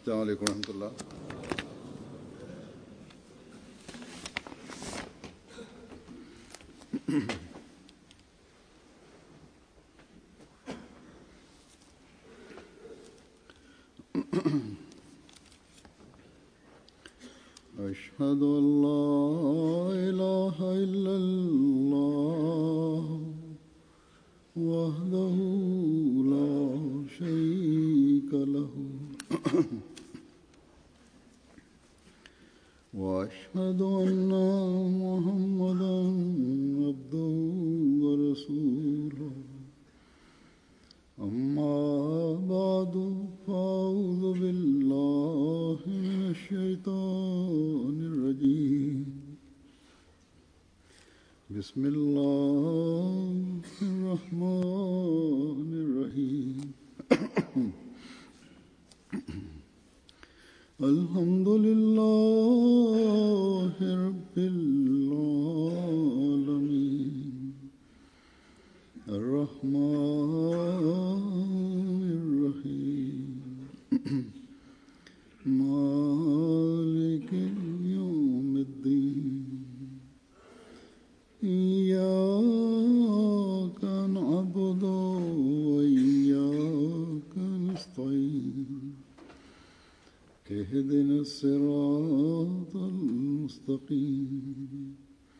السلام عليكم ورحمة الله أشهد أن لا إله إلا الله وحده لا شريك له وأشهد أن محمدا عبده ورسوله أما بعد فأعوذ بالله من الشيطان الرجيم بسم الله الرحمن الرحيم الحمد لله رب العالمين الرحمن الرحيم مالك يوم الدين إياك نعبد وإياك نستعين اهدنا الصراط المستقيم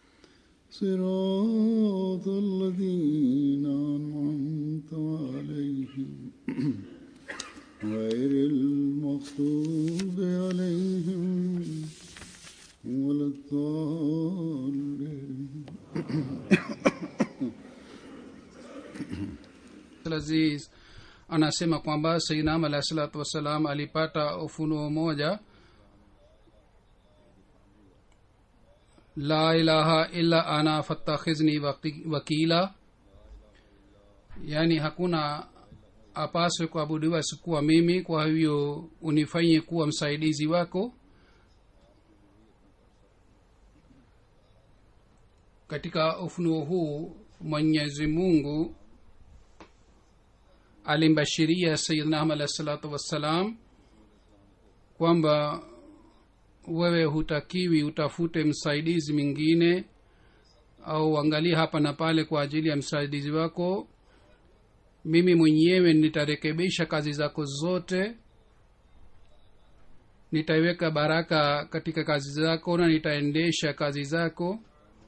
صراط الذين أنعمت عليهم غير المغضوب عليهم ولا الضالين aziz anasema kwamba sainam alahi salatu wassalam alipata ufunuo moja la ilaha illa ana fattakhizni waki- wakila yaani hakuna apaswe kuabudiwa sikuwa mimi kwa hivyo unifanye kuwa msaidizi wako katika ufunuo huu mwenyezi mungu alimbashiria sayidna ahmad alahi salatu wassalam kwamba wewe hutakiwi utafute msaidizi mwingine au angalie hapa na pale kwa ajili ya msaidizi wako mimi mwenyewe nitarekebisha kazi zako zote nitaiweka baraka katika kazi zako na nitaendesha kazi zako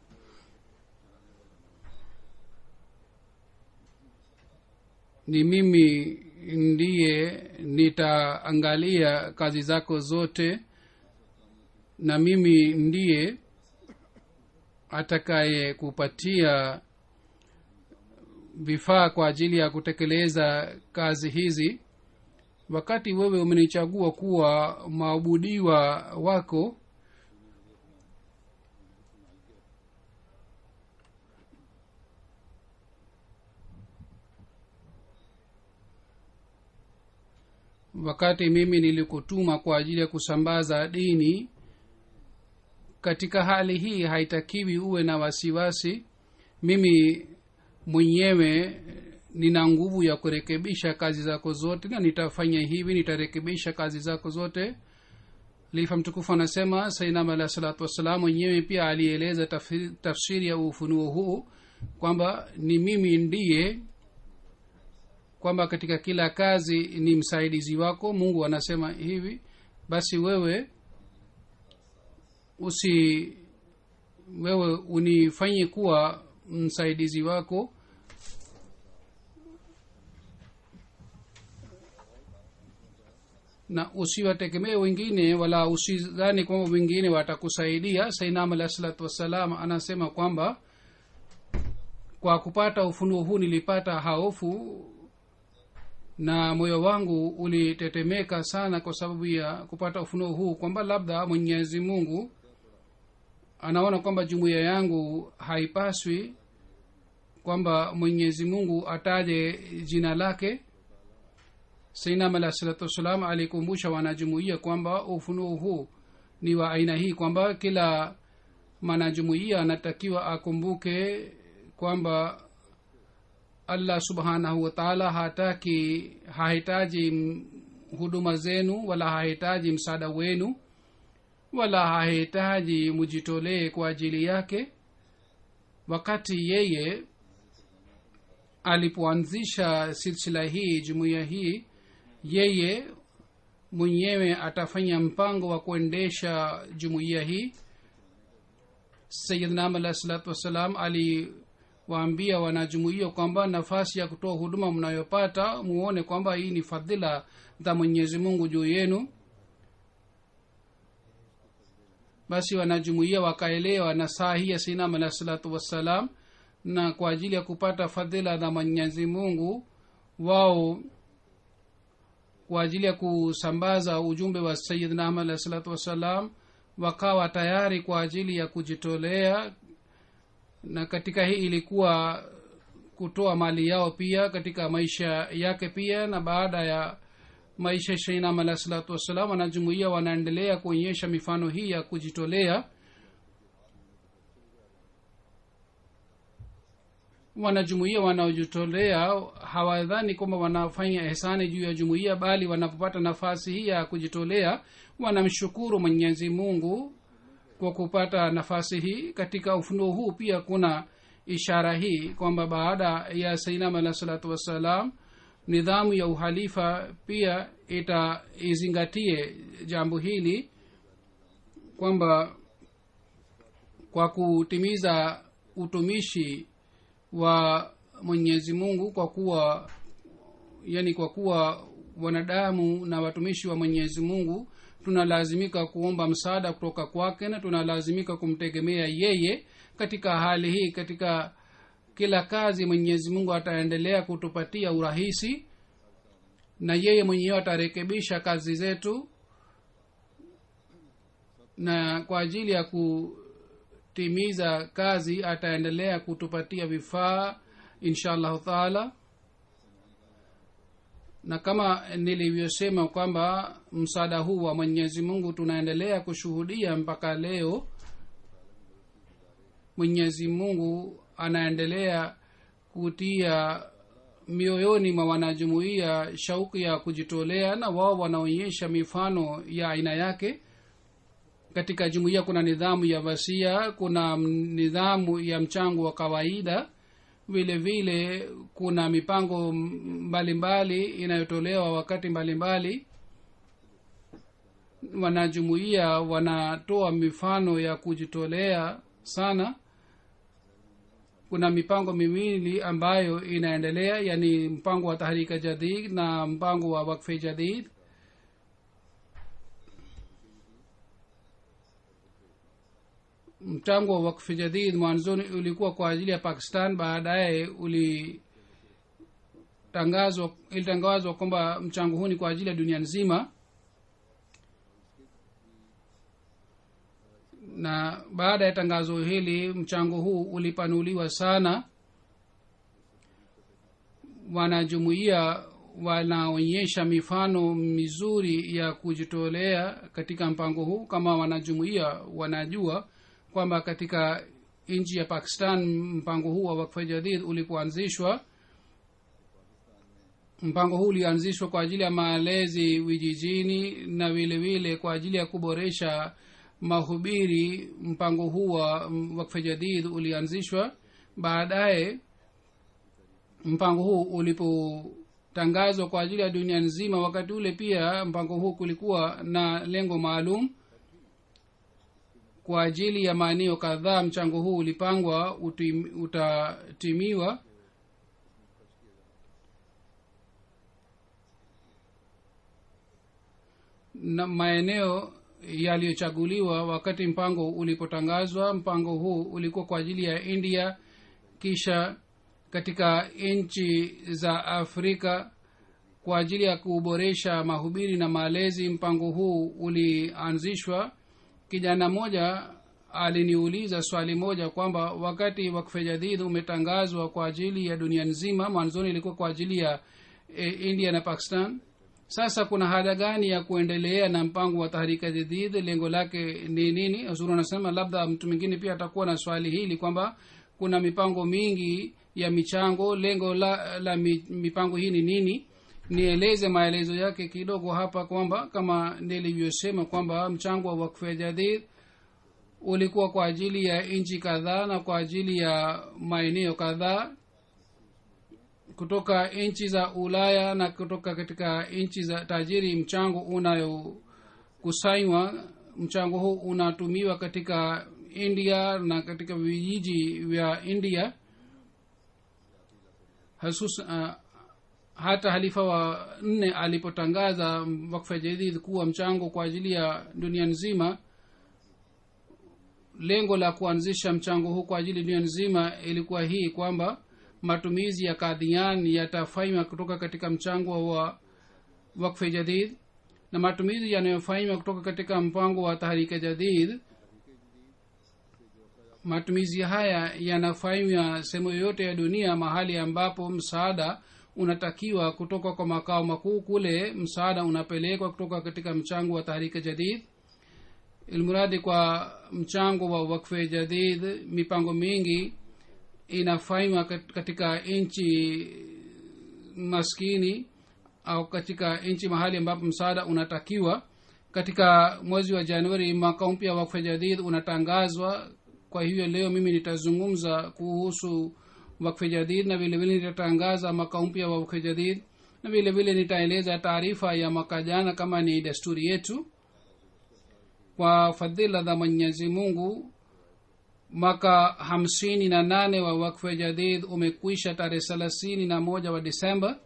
ni mimi ndiye nitaangalia kazi zako zote na mimi ndiye atakaye kupatia vifaa kwa ajili ya kutekeleza kazi hizi wakati wewe umenichagua kuwa maabudiwa wako wakati mimi nilikutuma kwa ajili ya kusambaza dini katika hali hii haitakiwi uwe na wasiwasi mimi mwenyewe nina nguvu ya kurekebisha kazi zako zote na nitafanya hivi nitarekebisha kazi zako zote lifa mtukufu anasema sainam alahi salatu wassalam mwenyewe pia alieleza tafsiri, tafsiri ya ufunuo huu kwamba ni mimi ndiye kwamba katika kila kazi ni msaidizi wako mungu anasema hivi basi wewe usi wewe unifanye kuwa msaidizi wako na usiwategemee wengine wala usidhani kwamba wengine watakusaidia sainam alahi salatu wassalam anasema kwamba kwa kupata ufunuo huu nilipata haofu na moyo wangu ulitetemeka sana kwa sababu ya kupata ufunuo huu kwamba labda mwenyezi mungu anaona kwamba jumuiya yangu haipaswi kwamba mwenyezi mungu ataje jina lake sainam alah salatu wassalam alikumbusha wanajumuiya kwamba ufunuo huu ni wa aina hii kwamba kila mwanajumuiya anatakiwa akumbuke kwamba allah subhanahu wataala hataki hahitaji m- huduma zenu wala hahitaji msaada wenu wala hahitaji mujitolee kwa ajili yake wakati yeye alipoanzisha silsila hii jumuiya hii yeye mwenyewe atafanya mpango wa kuendesha jumuiya hii sayidnam alah salatu wassalam aliwaambia wanajumuiya kwamba nafasi ya kutoa huduma mnayopata muone kwamba hii ni fadhila za mwenyezi mungu juu yenu basi wanajumuiya wakaelewa na saa hii ya sinam alah salatu wassalam na kwa ajili ya kupata fadhila za mwenyezi mungu wao kwa ajili ya kusambaza ujumbe wa sayidna ahmad alahi salatu wassalam wakawa tayari kwa ajili ya kujitolea na katika hii ilikuwa kutoa mali yao pia katika maisha yake pia na baada ya maisha shainam alahi salatu wassalam wanajumuia wanaendelea kuonyesha mifano hii ya kujitolea wanajumuia wanaojitolea hawadhani kwamba wanafanya ehsani juu ya jumuiya bali wanapopata nafasi hii ya kujitolea wanamshukuru mwenyezi mungu kwa kupata nafasi hii katika ufunuo huu pia kuna ishara hii kwamba baada ya sainam alah salatu wassalam nidhamu ya uhalifa pia ita izingatie jambo hili kwamba kwa kutimiza utumishi wa mwenyezi mungu kwa kuwa yani kwa kuwa wanadamu na watumishi wa mwenyezi mungu tunalazimika kuomba msaada kutoka kwake na tunalazimika kumtegemea yeye katika hali hii katika kila kazi mwenyezi mungu ataendelea kutupatia urahisi na yeye mwenyewe atarekebisha kazi zetu na kwa ajili ya kutimiza kazi ataendelea kutupatia vifaa insha allahu taala na kama nilivyosema kwamba msaada huu wa mwenyezi mungu tunaendelea kushuhudia mpaka leo mwenyezi mungu anaendelea kutia mioyoni mwa wanajumuia shauku ya kujitolea na wao wanaonyesha mifano ya aina yake katika jumuiya kuna nidhamu ya wasia kuna nidhamu ya mchango wa kawaida vile vile kuna mipango mbalimbali inayotolewa wakati mbalimbali wanajumuia wanatoa mifano ya kujitolea sana kuna mipango miwili ambayo inaendelea yani mpango wa tahrika jadid na mpango wa wakfe jadid mchango wa wakfi jadid mwanzoni ulikuwa kwa ajili ya pakistan baadaye ulitangazwa ilitangazwa kwamba mchango huu ni kwa ajili ya dunia nzima na baada ya tangazo hili mchango huu ulipanuliwa sana wanajumuia wanaonyesha mifano mizuri ya kujitolea katika mpango huu kama wanajumuia wanajua kwamba katika nchi ya pakistan mpango huu wa wakfa jadid ulipoanzishwa mpango huu ulianzishwa kwa ajili ya malezi vijijini na vile vile kwa ajili ya kuboresha mahubiri mpango huu wa wakfa jadid ulianzishwa baadaye mpango huu ulipotangazwa kwa ajili ya dunia nzima wakati ule pia mpango huu kulikuwa na lengo maalum kwa ajili ya maeneo kadhaa mchango huu ulipangwa utim, utatimiwa na maeneo yaliyochaguliwa wakati mpango ulipotangazwa mpango huu ulikuwa kwa ajili ya india kisha katika nchi za afrika kwa ajili ya kuboresha mahubiri na malezi mpango huu ulianzishwa kijana mmoja aliniuliza swali moja kwamba wakati wakfe jadid umetangazwa kwa ajili ya dunia nzima mwanzoni ilikuwa kwa ajili ya e, india na pakistan sasa kuna haja gani ya kuendelea na mpango wa tahrika jadid lengo lake ni nini azuru anasema labda mtu mwingine pia atakuwa na swali hili kwamba kuna mipango mingi ya michango lengo la, la mipango hii ni nini nieleze maelezo yake kidogo hapa kwamba kama nilivyosema kwamba mchango wa wakfu ya jadid ulikuwa kwa ajili ya nchi kadhaa na kwa ajili ya maeneo kadhaa kutoka nchi za ulaya na kutoka katika nchi za tajiri mchango unayokusanywa mchango huu unatumiwa katika india na katika vijiji vya india hasus uh, hata halifa wa nne alipotangaza wakfa jadid kuwa mchango kwa ajili ya dunia nzima lengo la kuanzisha mchango huu kwa ajili dunia nzima ilikuwa hii kwamba matumizi ya kadhian yatafanywa kutoka katika mchango wa wakfe jadid na matumizi yanayofanywa kutoka katika mpango wa tahrika jadid matumizi haya yanafanywa sehemu yoyote ya dunia mahali ambapo msaada unatakiwa kutoka kwa makao makuu kule msaada unapelekwa kutoka katika mchango wa tahrika jadid ilmuradi kwa mchango wa wakfe jadid mipango mingi inafanywa katika nchi maskini au katika nchi mahali ambapo msaada unatakiwa katika mwezi wa januari mwaka mpya wa wakfe jadid unatangazwa kwa hivyo leo mimi nitazungumza kuhusu wakfe jadid na vile vile nitatangaza mwaka mpya wa wakfe jadid na vile vile nitaeleza taarifa ya mwaka jana kama ni desturi yetu kwa fadhila za mwenyezi mungu mwaka hamsini na nane wa wakfe jadid umekwisha tarehe thelathini na moja wa disemba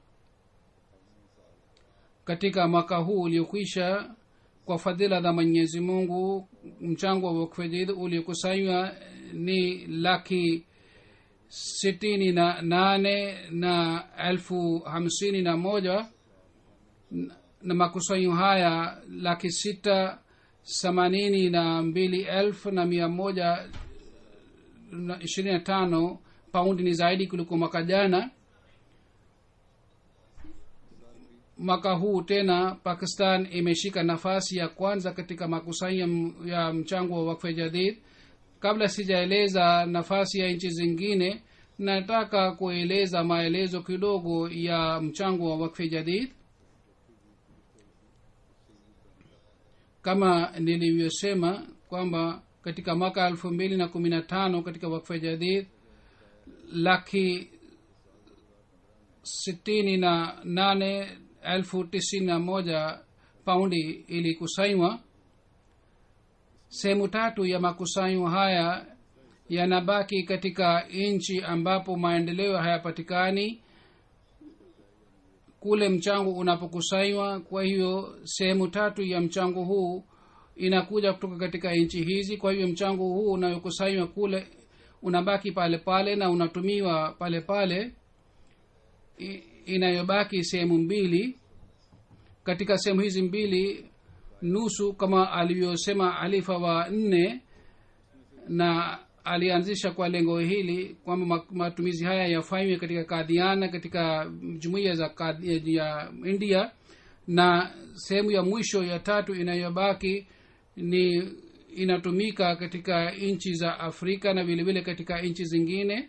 katika mwaka huu uliokwisha kwa fadhila za mwenyezi mungu mchango wa wakfe jadid uliokusanywa ni laki sitini na nane na elfu hamsini na moja na makusanyo haya laki sita themanini na mbili elfu na mia moja na ishirini na tano paundi ni zaidi kuliko mwaka jana mwaka huu tena pakistan imeshika nafasi ya kwanza katika makusanyo ya mchango wa wakfe jadid kabla sijaeleza nafasi ya nchi zingine nataka kueleza maelezo kidogo ya mchango wa wakfe jadid kama nilivyosema kwamba katika mwaka elfu mbili na kumi na tano katika wakfa jadid laki sitini na nane elfu tisini na moja paundi ilikusanywa sehemu tatu ya makusanyo haya yanabaki katika nchi ambapo maendeleo hayapatikani kule mchango unapokusanywa kwa hiyo sehemu tatu ya mchango huu inakuja kutoka katika nchi hizi kwa hivyo mchango huu unayokusanywa kule unabaki pale pale na unatumiwa pale pale inayobaki sehemu mbili katika sehemu hizi mbili nusu kama alivyosema alifa wa nne na alianzisha kwa lengo hili kwamba matumizi haya yafanywe katika kadhiana katika jumuiya za kadhi, ya india na sehemu ya mwisho ya tatu inayobaki ni inatumika katika nchi za afrika na vile vile katika nchi zingine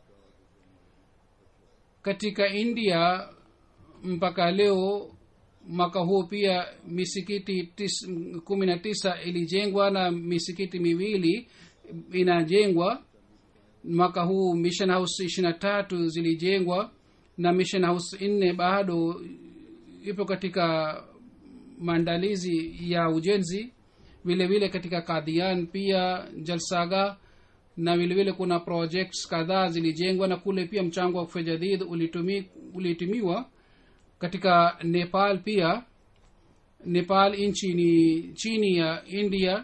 katika india mpaka leo mwaka huu pia misikiti tis, kumi na tisa ilijengwa na misikiti miwili inajengwa mwaka huu mission house ishiri na tatu zilijengwa na mission house nne bado ipo katika maandalizi ya ujenzi vile vile katika kadhian pia jalsaga na vile vile kuna projects kadhaa zilijengwa na kule pia mchango wa kufe jadid ulitumi, ulitumiwa katika nepal pia nepal nchi ni chini ya india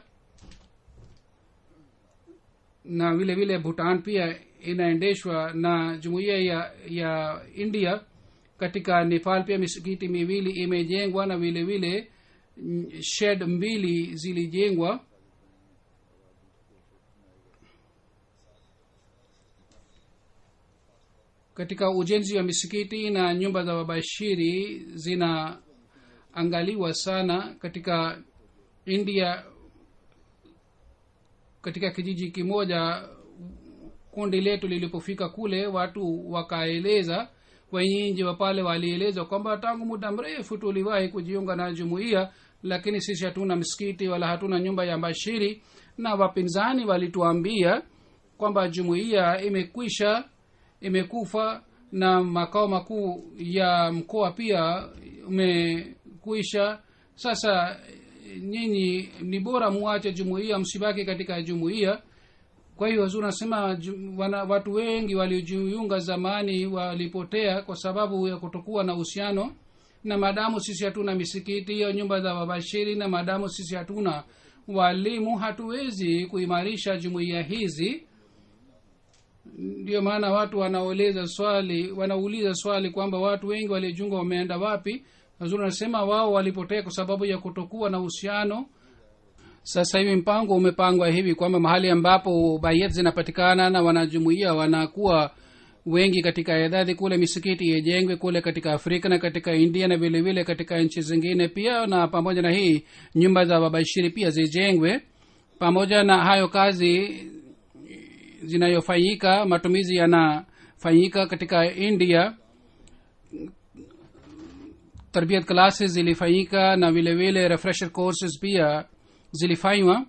na vile vile bhutan pia inaendeshwa na jumuiya ya ya india katika nepal pia misikiti miwili imejengwa na vile vile shed mbili zilijengwa katika ujenzi wa misikiti na nyumba za wabashiri zinaangaliwa sana katika india katika kijiji kimoja kundi letu lilipofika kule watu wakaeleza wenyeji wa pale walieleza kwamba tangu muda mrefu tuliwahi kujiunga na jumuiya lakini sisi hatuna msikiti wala hatuna nyumba ya bashiri na wapinzani walituambia kwamba jumuiya imekwisha imekufa na makao makuu ya mkoa pia umekwisha sasa nyinyi ni bora muache jumuiya msibaki katika jumuiya kwa hiyo wazuri nasema ju- wana, watu wengi waliojiunga zamani walipotea kwa sababu ya kutokuwa na uhusiano na maadamu sisi hatuna misikiti au nyumba za wabashiri na maadamu sisi hatuna walimu hatuwezi kuimarisha jumuiya hizi ndio maana watu wanaoleza swali wanauliza swali kwamba watu wengi waliojiunga wameenda wapi wazuri wanasema wao walipotea kwa sababu ya kutokuwa na uhusiano sasa hivi mpango umepangwa hivi kwamba mahali ambapo bayet zinapatikana na wanajumuia wanakuwa wengi katika idadi kule misikiti ijengwe kule katika afrika na katika india na vile vile katika nchi zingine pia na pamoja na hii nyumba za wabashiri pia zijengwe pamoja na hayo kazi zinayofanyika matumizi yanafanyika katika india tarbiyat classes zilifanyika na vile vile refresher courses pia zilifanywa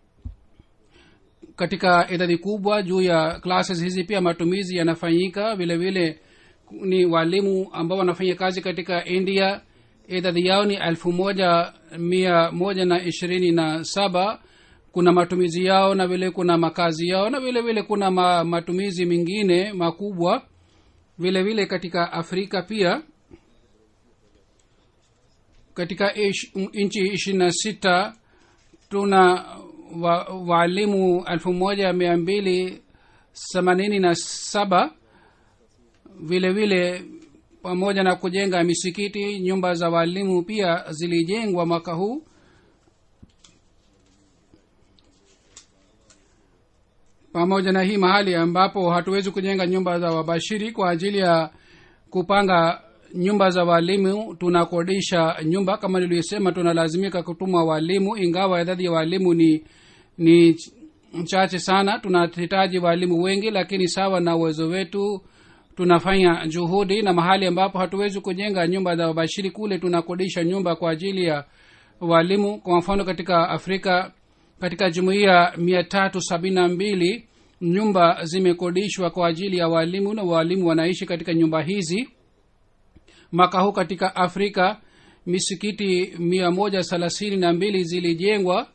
katika idadi kubwa juu ya classes hizi pia matumizi yanafanyika vile vile ni walimu ambao wanafanya kazi katika india idadi yao ni elfu moja mia moja na ishirini na saba kuna matumizi yao na vile kuna makazi yao na vile vile kuna ma, matumizi mengine makubwa vile vile katika afrika pia katika ish, nchi ishirini na sita tuna wa, waalimu elfu moja mia mbili themanini na saba vile vile pamoja na kujenga misikiti nyumba za waalimu pia zilijengwa mwaka huu pamoja na hii mahali ambapo hatuwezi kujenga nyumba za wabashiri kwa ajili ya kupanga nyumba za walimu tunakodisha nyumba kama nilivyosema tunalazimika kutuma walimu ingawa idadi ya walimu ni ni chache sana tunahitaji walimu wengi lakini sawa na uwezo wetu tunafanya juhudi na mahali ambapo hatuwezi kujenga nyumba za wabashiri kule tunakodisha nyumba kwa ajili ya walimu kwa mfano katika afrika katika jumuiya mia tatu sabini na mbili nyumba zimekodishwa kwa ajili ya walimu na walimu wanaishi katika nyumba hizi mwaka huu katika afrika misikiti mia moja thelathini na mbili zilijengwa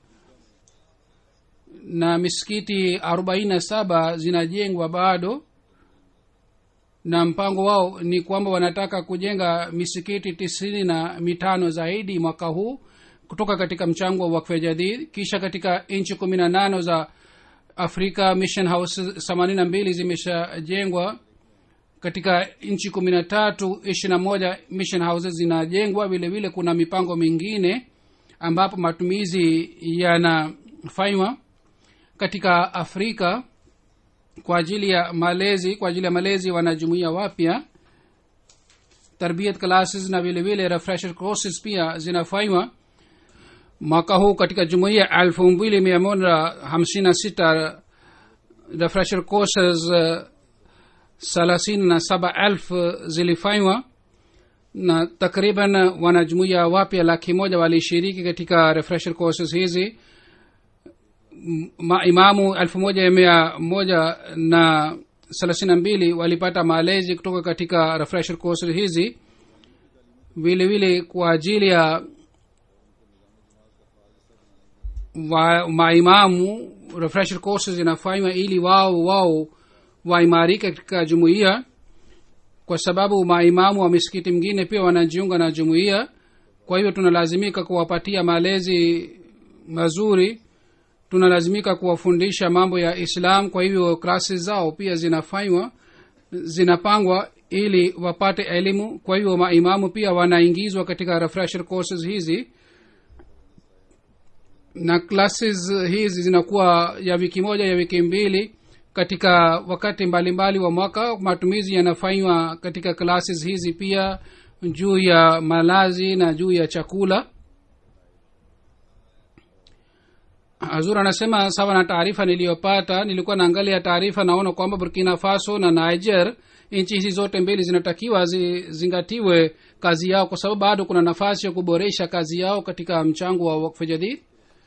na misikiti arobaini na saba zinajengwa bado na mpango wao ni kwamba wanataka kujenga misikiti tisini na mitano zaidi mwaka huu kutoka katika mchango wa wakfe jadid kisha katika nchi kumi na nano za afrika mission house themanini na mbili zimeshajengwa katika nchi kumi na tatu ishiri na moja mission houses zinajengwa vile vile kuna mipango mingine ambapo matumizi yanafanywa katika afrika kwa ajili ya malezi kwa ajili ya malezi wanajumuia wapya tarbiyat classes na vile vile refresher courses pia zinafanywa mwaka huu katika jumuia elfu mbili mia moja hamsini na sita refresher courses thelathini na saba elfu zilifanywa na takriban wanajumuia wapya laki moja walishiriki katika refresher courses hizi maimamu elfu moja mia moja na thelathini na mbili walipata malezi kutoka katika refresher courses hizi vile vile kwa ajili ya wa maimamu refresher courses zinafanywa ili wao wao waimarike katika jumuiya kwa sababu maimamu wa misikiti mingine pia wanajiunga na jumuiya kwa hivyo tunalazimika kuwapatia malezi mazuri tunalazimika kuwafundisha mambo ya islam kwa hivyo klasi zao pia zinafanywa zinapangwa ili wapate elimu kwa hivyo maimamu pia wanaingizwa katika refresher courses hizi na classes hizi zinakuwa ya wiki moja ya wiki mbili katika wakati mbalimbali mbali wa mwaka matumizi yanafanywa katika classes hizi pia juu ya malazi na juu ya chakula hazur anasema sawa na taarifa niliyopata nilikuwa naangalia taarifa naona kwamba burkina faso na niger nchi hizi zote mbili zinatakiwa zizingatiwe kazi yao kwa sababu bado kuna nafasi ya kuboresha kazi yao katika mchango wa wakfu jadid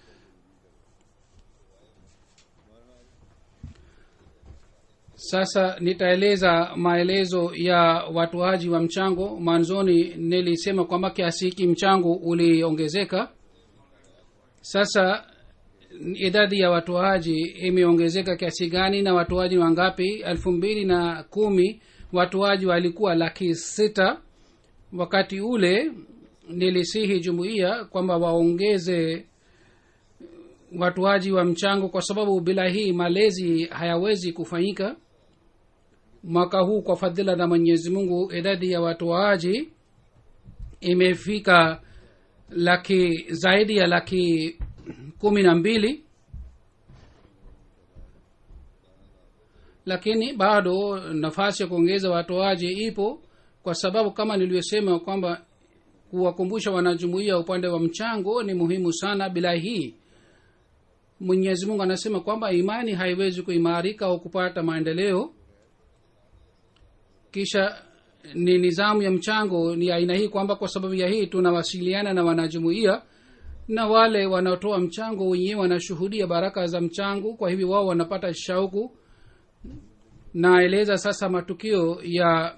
sasa nitaeleza maelezo ya watoaji wa mchango mwanzoni nilisema kwamba kiasi hiki mchango uliongezeka sasa idadi ya watoaji imeongezeka kiasi gani na watoaji wangapi elfu mbili na kumi watoaji walikuwa laki sita wakati ule nilisihi jumuiya kwamba waongeze watoaji wa mchango kwa sababu bila hii malezi hayawezi kufanyika mwaka huu kwa fadhila za mwenyezi mungu idadi ya watoaji imefika laki zaidi ya laki kumi na mbili lakini bado nafasi ya kuongeza watoaji ipo kwa sababu kama nilivyosema kwamba kuwakumbusha wanajumuia upande wa mchango ni muhimu sana bila hii mwenyezi mungu anasema kwamba imani haiwezi kuimarika au kupata maendeleo kisha ni nizamu ya mchango ni aina hii kwamba kwa sababu ya hii tunawasiliana na wanajumuia na wale wanaotoa mchango wenyewe wanashuhudia baraka za mchango kwa hivyo wao wanapata shauku naeleza sasa matukio ya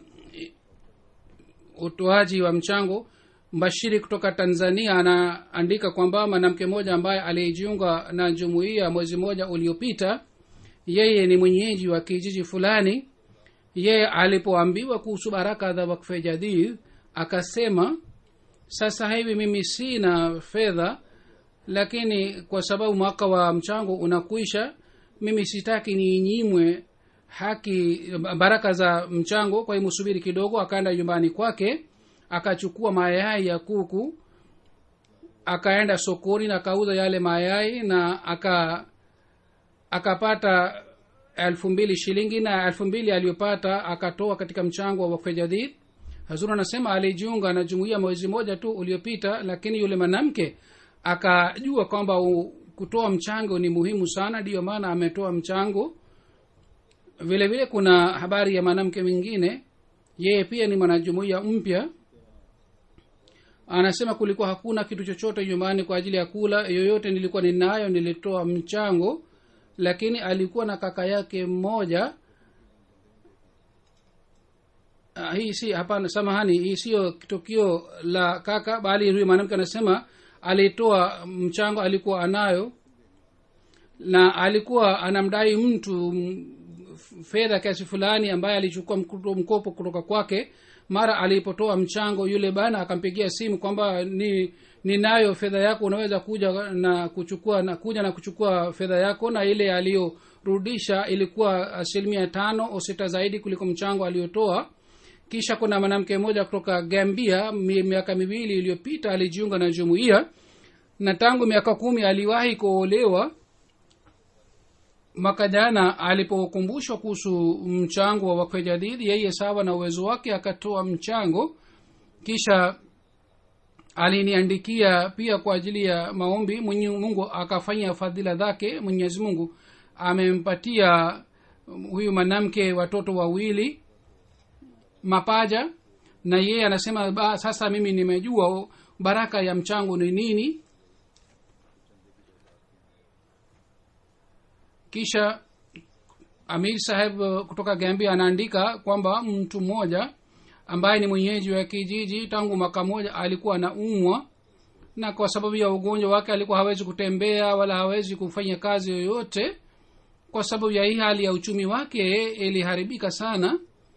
utoaji wa mchango mbashiri kutoka tanzania anaandika kwamba mwanamke mmoja ambaye alijiunga na jumuiya mwezi mmoja uliopita yeye ni mwenyeji wa kijiji fulani yeye alipoambiwa kuhusu baraka za wakfe jadid akasema sasa hivi mimi sina fedha lakini kwa sababu mwaka wa mchango unakwisha mimi sitaki niinyimwe haki baraka za mchango kwa hiyo msubiri kidogo akaenda nyumbani kwake akachukua mayai ya kuku akaenda sokoni na akauza yale mayai na aka akapata elfu mbili shilingi na elfu mbili aliyopata akatoa katika mchango wa wakfe jadid hazur anasema alijiunga na jumuiya mwezi moja tu uliopita lakini yule mwanamke akajua kwamba kutoa mchango ni muhimu sana ndiyo maana ametoa mchango vile vile kuna habari ya mwanamke mwingine yeye pia ni mwanajumuiya mpya anasema kulikuwa hakuna kitu chochote nyumbani kwa ajili ya kula yoyote nilikuwa ninayo nilitoa mchango lakini alikuwa na kaka yake mmoja uh, hii si hapana samahani hii siyo tukio la kaka bali huyu mwanamke anasema alitoa mchango alikuwa anayo na alikuwa anamdai mtu fedha kiasi fulani ambaye alichukua mkopo kutoka kwake mara alipotoa mchango yule bana akampigia simu kwamba ni ninayo fedha yako unaweza kuja na kuchukua na kuja na kuchukua fedha yako na ile aliyorudisha ilikuwa asilimia tano au sita zaidi kuliko mchango aliyotoa kisha kuna mwanamke mmoja kutoka gambia miaka miwili iliyopita alijiunga na jumuiya na tangu miaka kumi aliwahi kuolewa mwaka jana alipokumbushwa kuhusu mchango wa wakfe jadidi yeye sawa na uwezo wake akatoa mchango kisha aliniandikia pia kwa ajili ya maombi mwenye mungu akafanya fadhila zake mwenyezi mungu amempatia huyu mwanamke watoto wawili mapaja na yeye anasema ba, sasa mimi nimejua baraka ya mchango ni nini kisha amir saheb kutoka gambia anaandika kwamba mtu mmoja ambaye ni mwenyeji wa kijiji tangu mwaka moja alikuwa anaumwa na kwa sababu ya ugonjwa wake alikuwa hawezi kutembea wala hawezi kufanya kazi yoyote kwa sababu ya hii hali ya uchumi wake iliharibika sana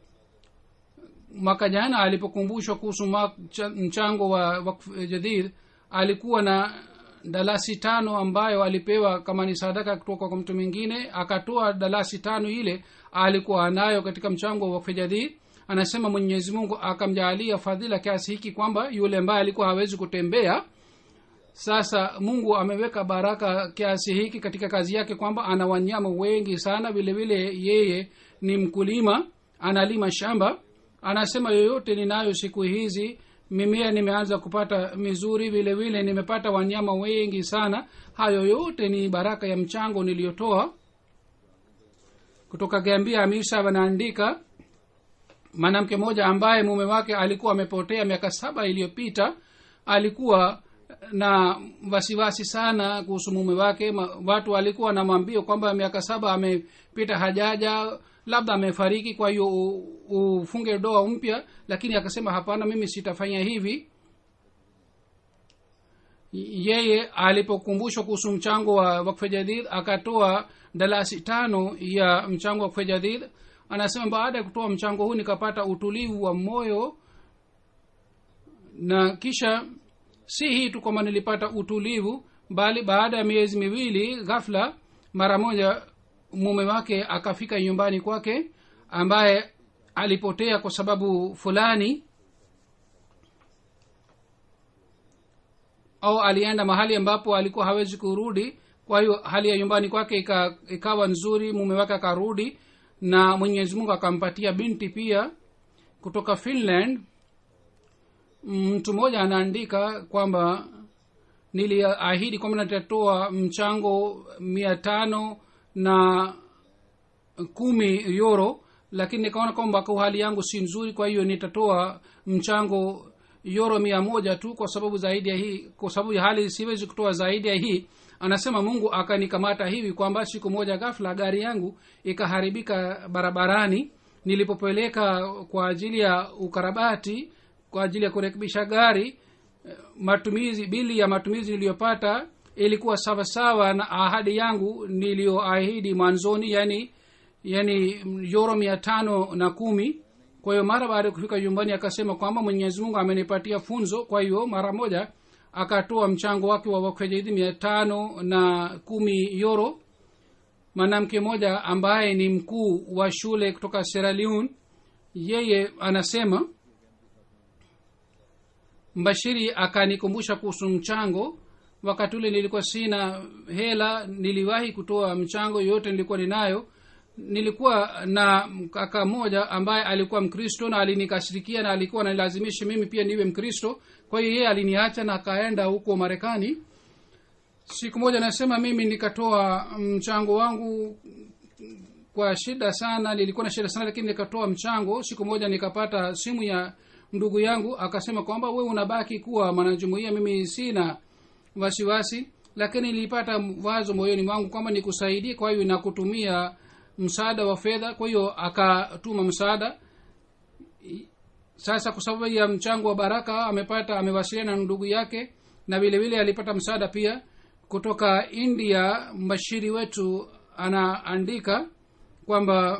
mwaka jana alipokumbushwa kuhusu mchango wa wakf jadid alikuwa na dalasi tano ambayo alipewa kama ni sadaka kutoka kwa mtu mwingine akatoa dalasi tano ile alikuwa anayo katika mchango wa wakf jadid anasema mwenyezi mungu akamjaalia fadhila kiasi hiki kwamba yule ambaye alikuwa hawezi kutembea sasa mungu ameweka baraka kiasi hiki katika kazi yake kwamba ana wanyama wengi sana vile vile yeye ni mkulima analima shamba anasema yoyote ninayo siku hizi mimea nimeanza kupata mizuri vile vile nimepata wanyama wengi sana hayo yote ni baraka ya mchango niliyotoa kutoka gambia amisa wanaandika mwanamke mmoja ambaye mume wake alikuwa amepotea miaka saba iliyopita alikuwa na wasiwasi sana kuhusu mume wake Ma, watu walikuwa namwambia kwamba miaka saba amepita hajaja labda amefariki kwa hiyo ufunge doa mpya lakini akasema hapana mimi sitafanya hivi yeye alipokumbushwa kuhusu mchango wa wakfe jadid akatoa dalasi tano ya mchango wa wakfe jadid anasema baada ya kutoa mchango huu nikapata utulivu wa moyo na kisha si hii tu kwamba nilipata utulivu bali baada ya miezi miwili ghafla mara moja mume wake akafika nyumbani kwake ambaye alipotea kwa sababu fulani au alienda mahali ambapo alikuwa hawezi kurudi kwa hiyo hali ya nyumbani kwake ika, ikawa nzuri mume wake akarudi na mwenyezi mungu akampatia binti pia kutoka finland mtu mmoja anaandika kwamba niliahidi kwamba nitatoa mchango mia tano na kumi euro lakini nikaona kwamba kwa hali yangu si nzuri kwa hiyo nitatoa mchango euro mia moja tu kwa sababu zaidi ya hii kwa sababu ya hali siwezi kutoa zaidi ya hii anasema mungu akanikamata hivi kwamba siku moja ghafla gari yangu ikaharibika barabarani nilipopeleka kwa ajili ya ukarabati kwa ajili ya kurekebisha gari matumizi bili ya matumizi niliyopata ilikuwa sawasawa na ahadi yangu niliyoahidi mwanzoni yani yani yoro mia tano na kumi kwa hiyo mara baada ya kufika nyumbani akasema kwamba mwenyezi mungu amenipatia funzo kwa hiyo mara moja akatoa mchango wake wa wakfejaidi mia tano na kumi yoro mwanamke mmoja ambaye ni mkuu wa shule kutoka sierra leone yeye anasema mbashiri akanikumbusha kuhusu mchango wakati ule nilikuwa sina hela niliwahi kutoa mchango yoyote nilikuwa ninayo nilikuwa na kaka mmoja ambaye alikuwa mkristo na alinikashirikia na alikuwa nalazimisha mimi pia niwe mkristo kwa hiyo yeye aliniacha na akaenda huko marekani siku moja nasema mimi nikatoa mchango wangu kwa shida sana nilikuwa na shida sana lakini nikatoa mchango siku moja nikapata simu ya ndugu yangu akasema kwamba we unabaki kuwa mwanajumuia mimi sina wasiwasi lakini nilipata wazo moyoni mwangu kwamba nikusaidie kwa hiyo nakutumia msaada wa fedha kwa hiyo akatuma msaada sasa kwa sababu ya mchango wa baraka amepata amewasiliana na ndugu yake na vile vile alipata msaada pia kutoka india mbashiri wetu anaandika kwamba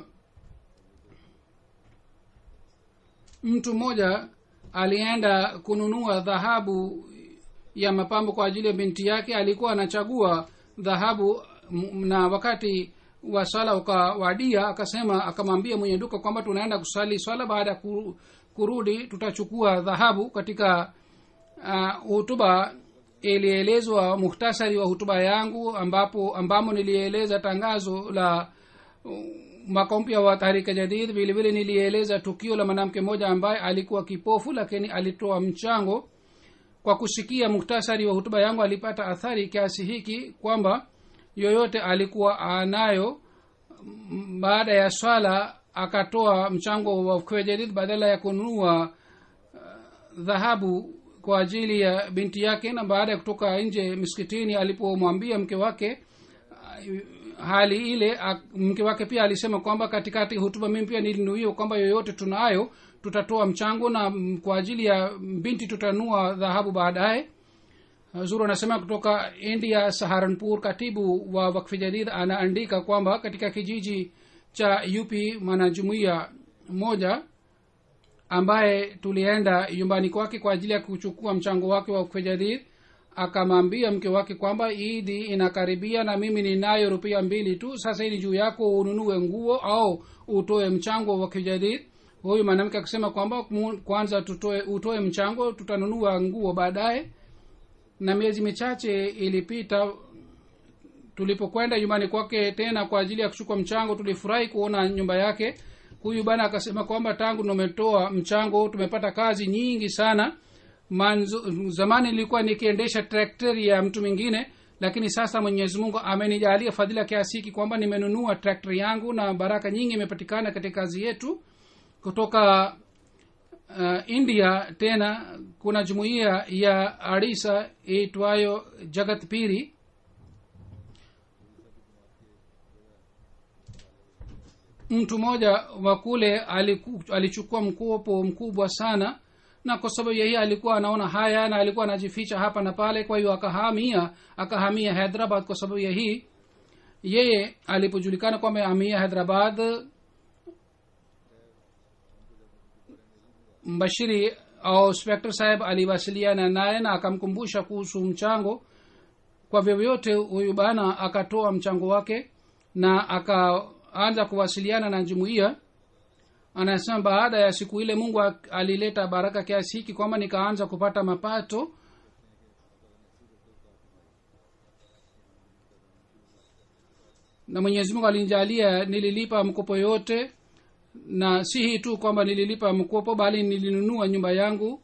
mtu mmoja alienda kununua dhahabu ya mapambo kwa ajili ya binti yake alikuwa anachagua dhahabu na wakati wa swala ukawadia akasema akamwambia mwenye duka kwamba tunaenda kusali swala baada ya kurudi tutachukua dhahabu katika hutuba uh, ilielezwa muhtasari wa hutuba yangu ambapo ambamo nilieleza tangazo la uh, mwaka mpya wa tahrika jadid vile vile nilieleza tukio la mwanamke mmoja ambaye alikuwa kipofu lakini alitoa mchango kwa kusikia muktasari wa hutuba yangu alipata athari kiasi hiki kwamba yoyote alikuwa anayo baada ya swala akatoa mchango wa kwejadid badala ya kununua dhahabu uh, kwa ajili ya binti yake na baada ya kutoka nje miskitini alipomwambia mke wake uh, hali ile mke wake pia alisema kwamba katikati hutuba mimi pia nilinuia kwamba yoyote tunayo tutatoa mchango na kwa ajili ya binti tutanua dhahabu baadaye zuru anasema kutoka india saharanpur katibu wa wakfi jadid anaandika kwamba katika kijiji cha up mwanajumuia moja ambaye tulienda nyumbani kwake kwa ajili ya kuchukua mchango wake wa wakfi jadid akamwambia mke wake kwamba idi inakaribia na mimi ninayo rupia mbili tu sasa hili juu yako ununue nguo au utoe mchango wa kijadid huyu mwanamke akasema kwamba kwanza tutoe utoe mchango tutanunua nguo baadaye na miezi michache ilipita tulipokwenda nyumbani kwake tena kwa ajili ya kuchukua mchango tulifurahi kuona nyumba yake huyu bana akasema kwamba tangu tumetoa mchango tumepata kazi nyingi sana manzu, zamani nilikuwa nikiendesha trakteri ya mtu mwingine lakini sasa mwenyezi mungu amenijalia fadhila kiasi hiki kwamba nimenunua trakteri yangu na baraka nyingi imepatikana katika kazi yetu kutoka uh, india tena kuna jumuiya ya arisa iitwayo jagat piri mtu mmoja wa kule aliku- alichukua mkopo mkubwa sana na kwa sababu yeye alikuwa anaona haya na alikuwa anajificha hapa na pale kwa hiyo akahamia akahamia hyderabad kwa sababu ya hii yeye alipojulikana kwamba amehamia hyderabad mbashiri au spector saheb aliwasiliana naye na akamkumbusha kuhusu mchango kwa vyovyote huyu bana akatoa mchango wake na akaanza kuwasiliana na jumuiya anasema baada ya siku ile mungu ak- alileta baraka kiasi hiki kwamba nikaanza kupata mapato na mwenyezi mungu alinijalia nililipa mkopo yote na si hii tu kwamba nililipa mkopo bali nilinunua nyumba yangu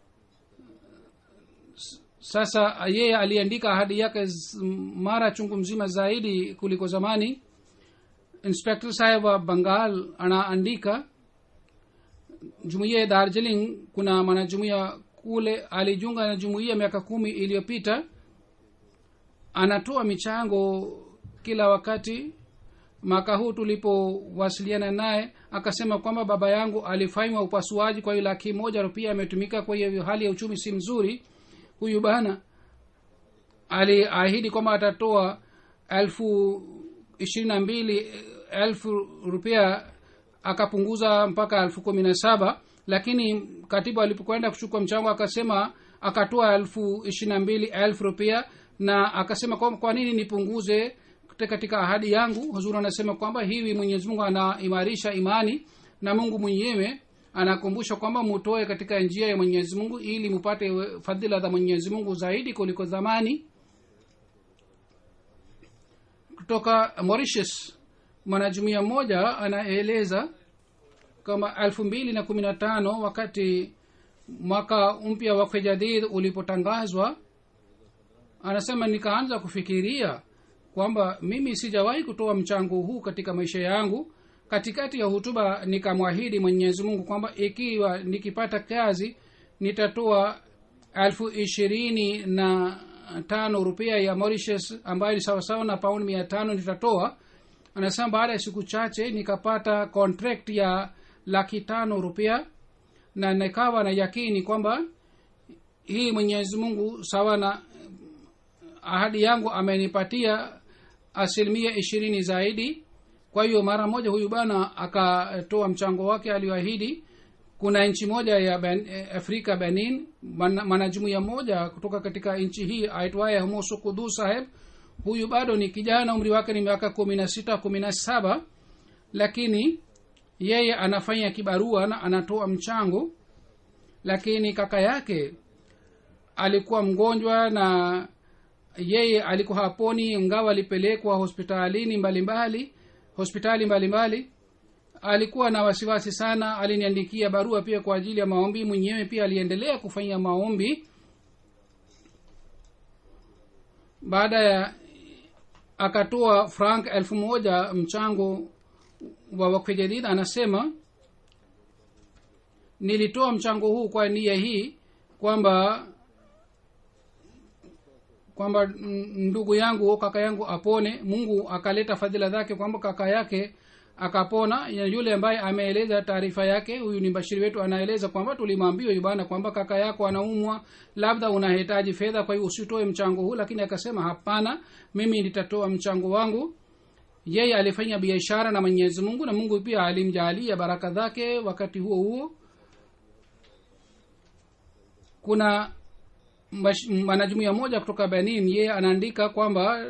S- sasa yeye aliandika ahadi yake z- mara chungu mzima zaidi kuliko zamani inspector saheb wa bangal anaandika jumuiya ya darjeeling kuna mwanajumuiya kule alijiunga na jumuiya miaka kumi iliyopita anatoa michango kila wakati mwaka huu tulipowasiliana naye akasema kwamba baba yangu alifanywa upasuaji kwa hiyo laki moja rupia ametumika kwa hiyo hali ya uchumi si mzuri huyu bana aliahidi kwamba atatoa elfu ishirini na mbili elfu rupia akapunguza mpaka elfu kumi na saba lakini katibu alipokwenda kuchukua mchango akasema akatoa elfu ishirini na mbili elfu rupia na akasema kwa, kwa nini nipunguze kute- katika ahadi yangu huzuri anasema kwamba hivi mwenyezi mungu anaimarisha imani na mungu mwenyewe anakumbusha kwamba mutoe katika njia ya mwenyezi mungu ili mupate we- fadhila za mwenyezi mungu zaidi kuliko zamani kutoka mauritius mwanajumuia mmoja anaeleza kama elfu mbili na kumi na tano wakati mwaka mpya wa jadid ulipotangazwa anasema nikaanza kufikiria kwamba mimi sijawahi kutoa mchango huu katika maisha yangu katikati ya hutuba nikamwahidi mwenyezi mungu kwamba ikiwa nikipata kazi nitatoa elfu ishirini na tano rupia ya mauritius ambayo ni sawasawa na paund mia tano nitatoa anasema baada ya siku chache nikapata contract ya laki tano rupia na nikawa na yakini kwamba hii mwenyezi mungu sawa na ahadi yangu amenipatia asilimia ishirini zaidi kwa hiyo mara moja huyu bana akatoa mchango wake alioahidi kuna nchi moja ya ben, eh, afrika benin mana- mwanajumuia moja kutoka katika nchi hii aitwaye homoso kudu saheb huyu bado ni kijana umri wake ni miaka kumi na sita kumi na saba lakini yeye anafanya kibarua na anatoa mchango lakini kaka yake alikuwa mgonjwa na yeye alikuwa haponi ingawa alipelekwa hospitalini mbalimbali mbali, hospitali mbalimbali mbali. alikuwa na wasiwasi sana aliniandikia barua pia kwa ajili ya maombi mwenyewe pia aliendelea kufanya maombi baada ya akatoa frank elfu moja mchango wa wakfe jadid anasema nilitoa mchango huu kwa nia hii kwamba kwamba mm, ndugu yangu kaka yangu apone mungu akaleta fadhila zake kwamba kaka yake akapona ya yule ambaye ameeleza taarifa yake huyu ni bashiri wetu anaeleza kwamba tulimwambia huyu bana kwamba kaka yako anaumwa labda unahitaji fedha kwa hiyo usitoe mchango huu lakini akasema hapana mimi nitatoa mchango wangu yeye alifanya biashara na mwenyezi mungu na mungu pia alimjaalia baraka zake wakati huo huo kuna mbash- mwanajumuia moja kutoka benin yeye anaandika kwamba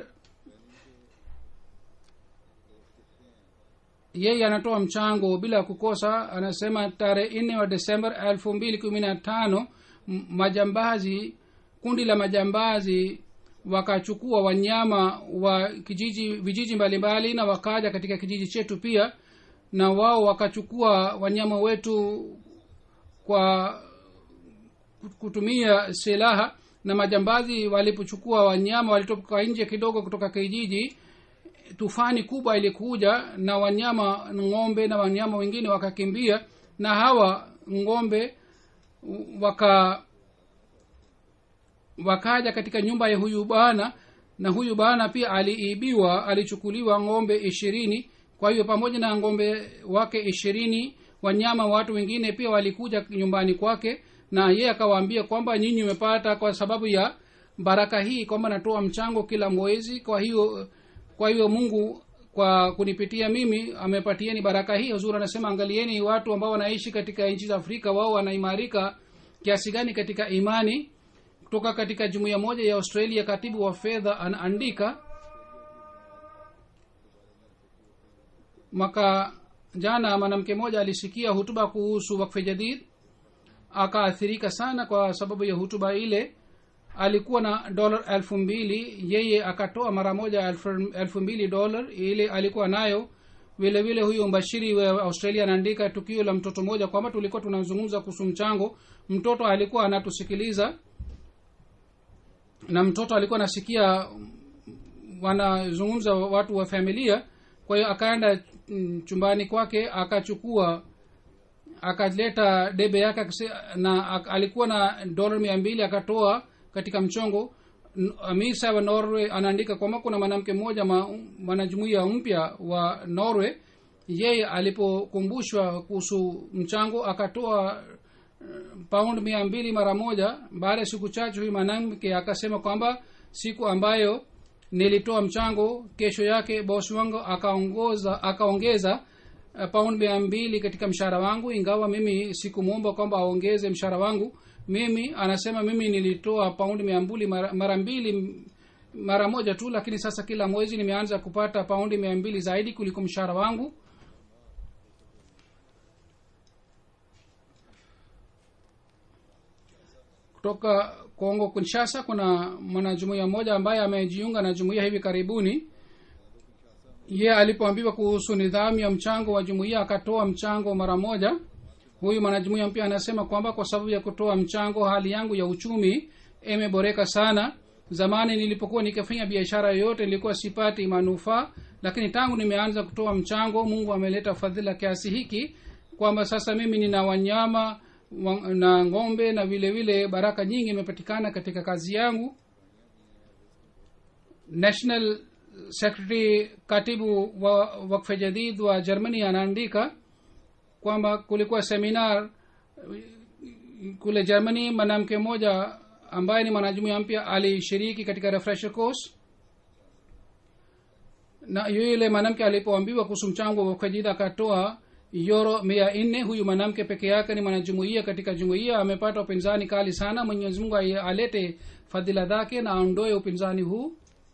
yeye anatoa mchango bila kukosa anasema tarehe nne wa desember elfu mbili kumi na tano m- majambazi kundi la majambazi wakachukua wanyama wa kijiji vijiji mbalimbali na wakaja katika kijiji chetu pia na wao wakachukua wanyama wetu kwa kutumia silaha na majambazi walipochukua wanyama walitoka nje kidogo kutoka kijiji tufani kubwa ilikuja na wanyama ng'ombe na wanyama wengine wakakimbia na hawa ng'ombe waka wakaja katika nyumba ya huyu bwana na huyu bwana pia aliibiwa alichukuliwa ng'ombe ishirini kwa hiyo pamoja na ng'ombe wake ishirini wanyama watu wengine pia walikuja nyumbani kwake na yeye akawaambia kwamba nyinyi umepata kwa sababu ya baraka hii kwamba natoa mchango kila mwezi kwa hiyo kwa hiyo mungu kwa kunipitia mimi amepatieni baraka hii huzuri anasema angalieni watu ambao wanaishi katika nchi za afrika wao wanaimarika kiasi gani katika imani kutoka katika jumuiya moja ya australia katibu wa fedha anaandika mwaka jana mwanamke mmoja alisikia hutuba kuhusu wakfe jadid akaathirika sana kwa sababu ya hutuba ile alikuwa na dola elfu mbili yeye akatoa mara moja elfu, elfu mbili dola ile alikuwa nayo vile vile huyo mbashiri wa australia anaandika tukio la mtoto mmoja kwamba tulikuwa tunazungumza kuhusu mchango mtoto alikuwa anatusikiliza na mtoto alikuwa anasikia wanazungumza watu wa familia kwa hiyo akaenda chumbani kwake akachukua akaleta debe yake na alikuwa na dola mia mbili akatoa katika mchongo misa wa norway anaandika kwamba kuna mwanamke mmoja mwanajumuia mpya wa norway yeye alipokumbushwa kuhusu mchango akatoa paund mia mbili mara moja baada ya siku chache huyu mwanamke akasema kwamba siku ambayo nilitoa mchango kesho yake bosi wangu akaongoza akaongeza uh, paund mia mbili katika mshahara wangu ingawa mimi sikumwomba kwamba aongeze mshahara wangu mimi anasema mimi nilitoa paundi mia mbili mara, mara mbili mara moja tu lakini sasa kila mwezi nimeanza kupata paundi mia mbili zaidi kuliko mshahara wangu kutoka kongo kinshasa kuna mwanajumuia mmoja ambaye amejiunga na jumuia hivi karibuni ye alipoambiwa kuhusu nidhamu ya mchango wa jumuia akatoa mchango mara moja huyu mwanajumuia mpya anasema kwamba kwa sababu ya kutoa mchango hali yangu ya uchumi imeboreka sana zamani nilipokuwa nikifanya biashara yoyote nilikuwa sipati manufaa lakini tangu nimeanza kutoa mchango mungu ameleta fadhila kiasi hiki kwamba sasa mimi nina wanyama wa- na ng'ombe na vile vile baraka nyingi imepatikana katika kazi yangu national secretary katibu wa wakfe jadid wa germany anaandika kwamba kulikuwa seminar kule germany mwanamke mmoja ambaye ni mwanajumuia mpya alishiriki katika refresher course na yule mwanamke alipoambiwa kuhusu mchango wa ukajida akatoa yoro mia nne huyu mwanamke peke yake ni mwanajumuia katika jumuia amepata upinzani kali sana mwenyezi mungu ai- alete fadhila zake na aondoe upinzani huu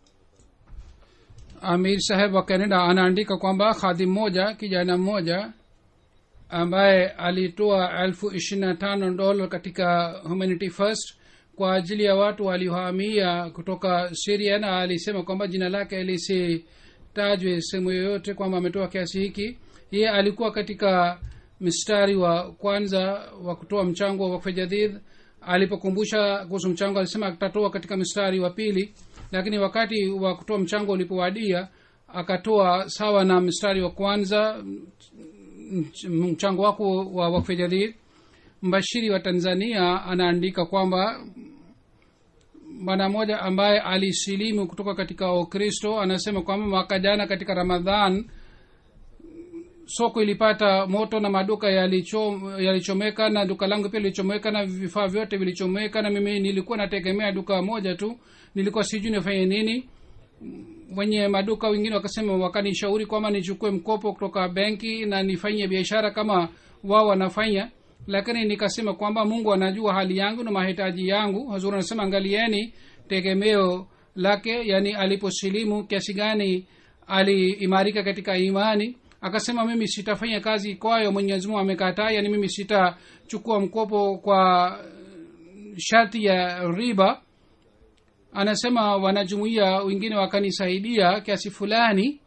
amir saheb wa canada anaandika kwamba khadhi mmoja kijana mmoja ambaye alitoa elfu ishirini na tano dola katika humanity first kwa ajili ya watu waliohamia kutoka siria na alisema kwamba jina lake lisitajwe sehemu yoyote kwamba ametoa kiasi hiki yeye alikuwa katika mstari wa kwanza wa kutoa mchango wa wakfe jadid alipokumbusha kuhusu mchango alisema atatoa katika mstari wa pili lakini wakati wa kutoa mchango ulipowadia akatoa sawa na mstari wa kwanza mch- mchango wako wa wakfe jadid mbashiri wa tanzania anaandika kwamba bwana mmoja ambaye alisilimu kutoka katika ukristo anasema kwamba mwaka jana katika ramadhan soko ilipata moto na maduka yalicho- yalichomeka na duka langu pia lilichomeka na vifaa vyote vilichomeka na mimi nilikuwa nategemea duka moja tu nilikuwa sijui nifanye nini wenye maduka wengine wakasema wakanishauri kwamba nichukue mkopo kutoka benki na nifanye biashara kama wao wanafanya lakini nikasema kwamba mungu anajua hali yangu na mahitaji yangu hazuri anasema angalieni tegemeo lake yani aliposilimu kiasi gani aliimarika katika imani akasema mimi sitafanya kazi kwayo mwenyezi mungu amekataa yani mimi sitachukua mkopo kwa sharti ya riba anasema wanajumuia wengine wakanisaidia kiasi fulani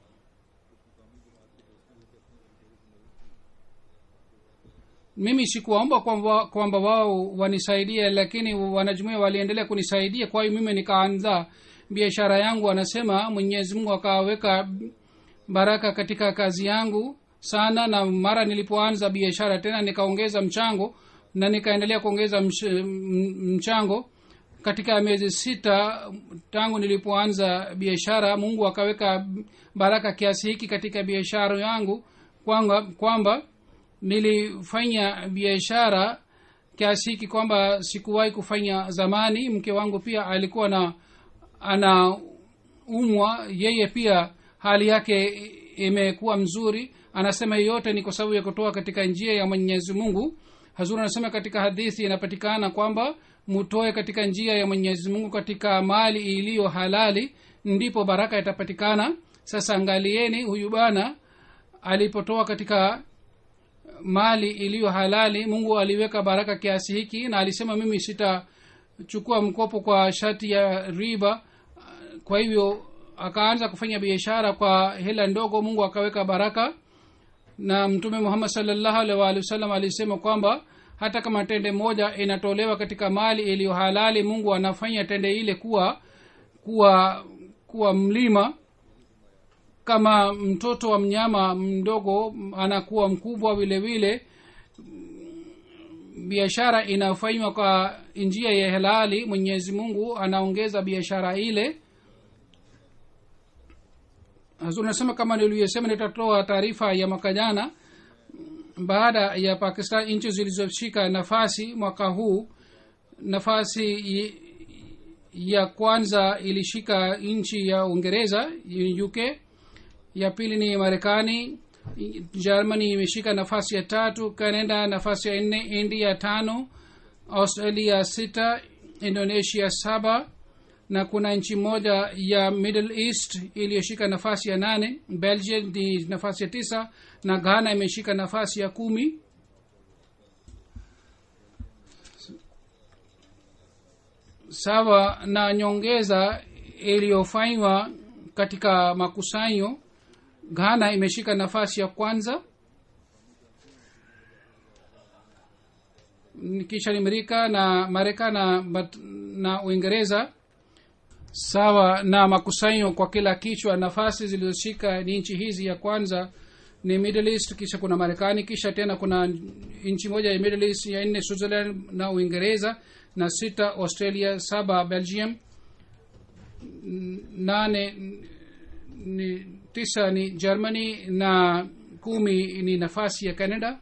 mimi sikuwaomba kwamba kwamba wao wanisaidie lakini wanajumuia waliendelea kunisaidia kwa hiyo mimi nikaanza biashara yangu anasema mwenyezi mungu akaweka baraka katika kazi yangu sana na mara nilipoanza biashara tena nikaongeza mchango na nikaendelea kuongeza mch, m- mchango katika miezi sita tangu nilipoanza biashara mungu akaweka baraka kiasi hiki katika biashara yangu kwamba, kwamba nilifanya biashara kiasi hiki kwamba sikuwahi kufanya zamani mke wangu pia alikuwa na anaumwa yeye pia hali yake imekuwa mzuri anasema yote ni kwa sababu ya kutoa katika njia ya mwenyezi mungu hazuri anasema katika hadithi inapatikana kwamba mutoe katika njia ya mwenyezi mungu katika mali iliyo halali ndipo baraka itapatikana sasa angalieni huyu bana alipotoa katika mali iliyo halali mungu aliweka baraka kiasi hiki na alisema mimi sitachukua mkopo kwa shati ya riba kwa hivyo akaanza kufanya biashara kwa hela ndogo mungu akaweka baraka na mtume muhammad salllahu alih waalihi wasallam alisema kwamba hata kama tende moja inatolewa katika mali iliyo halali mungu anafanya tende ile kuwa kuwa kuwa mlima kama mtoto wa mnyama mdogo anakuwa mkubwa vile vile biashara inayofanywa kwa njia ya halali mwenyezi mungu anaongeza biashara ile hazur nasema kama nilivyosema nitatoa taarifa ya mwaka jana baada ya pakistan nchi zilizoshika nafasi mwaka huu nafasi ya kwanza ilishika nchi ya uingereza uk ya pili ni marekani germany imeshika nafasi ya tatu canada nafasi ya nne india tano australia sita indonesia saba na kuna nchi moja ya middle east iliyoshika nafasi ya nane belgium ni nafasi ya tisa na ghana imeshika nafasi ya kumi sawa na nyongeza iliyofanywa katika makusanyo ghana imeshika nafasi ya kwanza kisha ni amerika na marekani na, na uingereza sawa na makusanyo kwa kila kichwa nafasi zilizoshika ni nchi hizi ya kwanza ni middle east kisha kuna marekani kisha tena kuna nchi moja ya middle east ya nne switzerland na uingereza na sita australia saba belgium nane ni tisa ni germany na kumi ni nafasi ya canada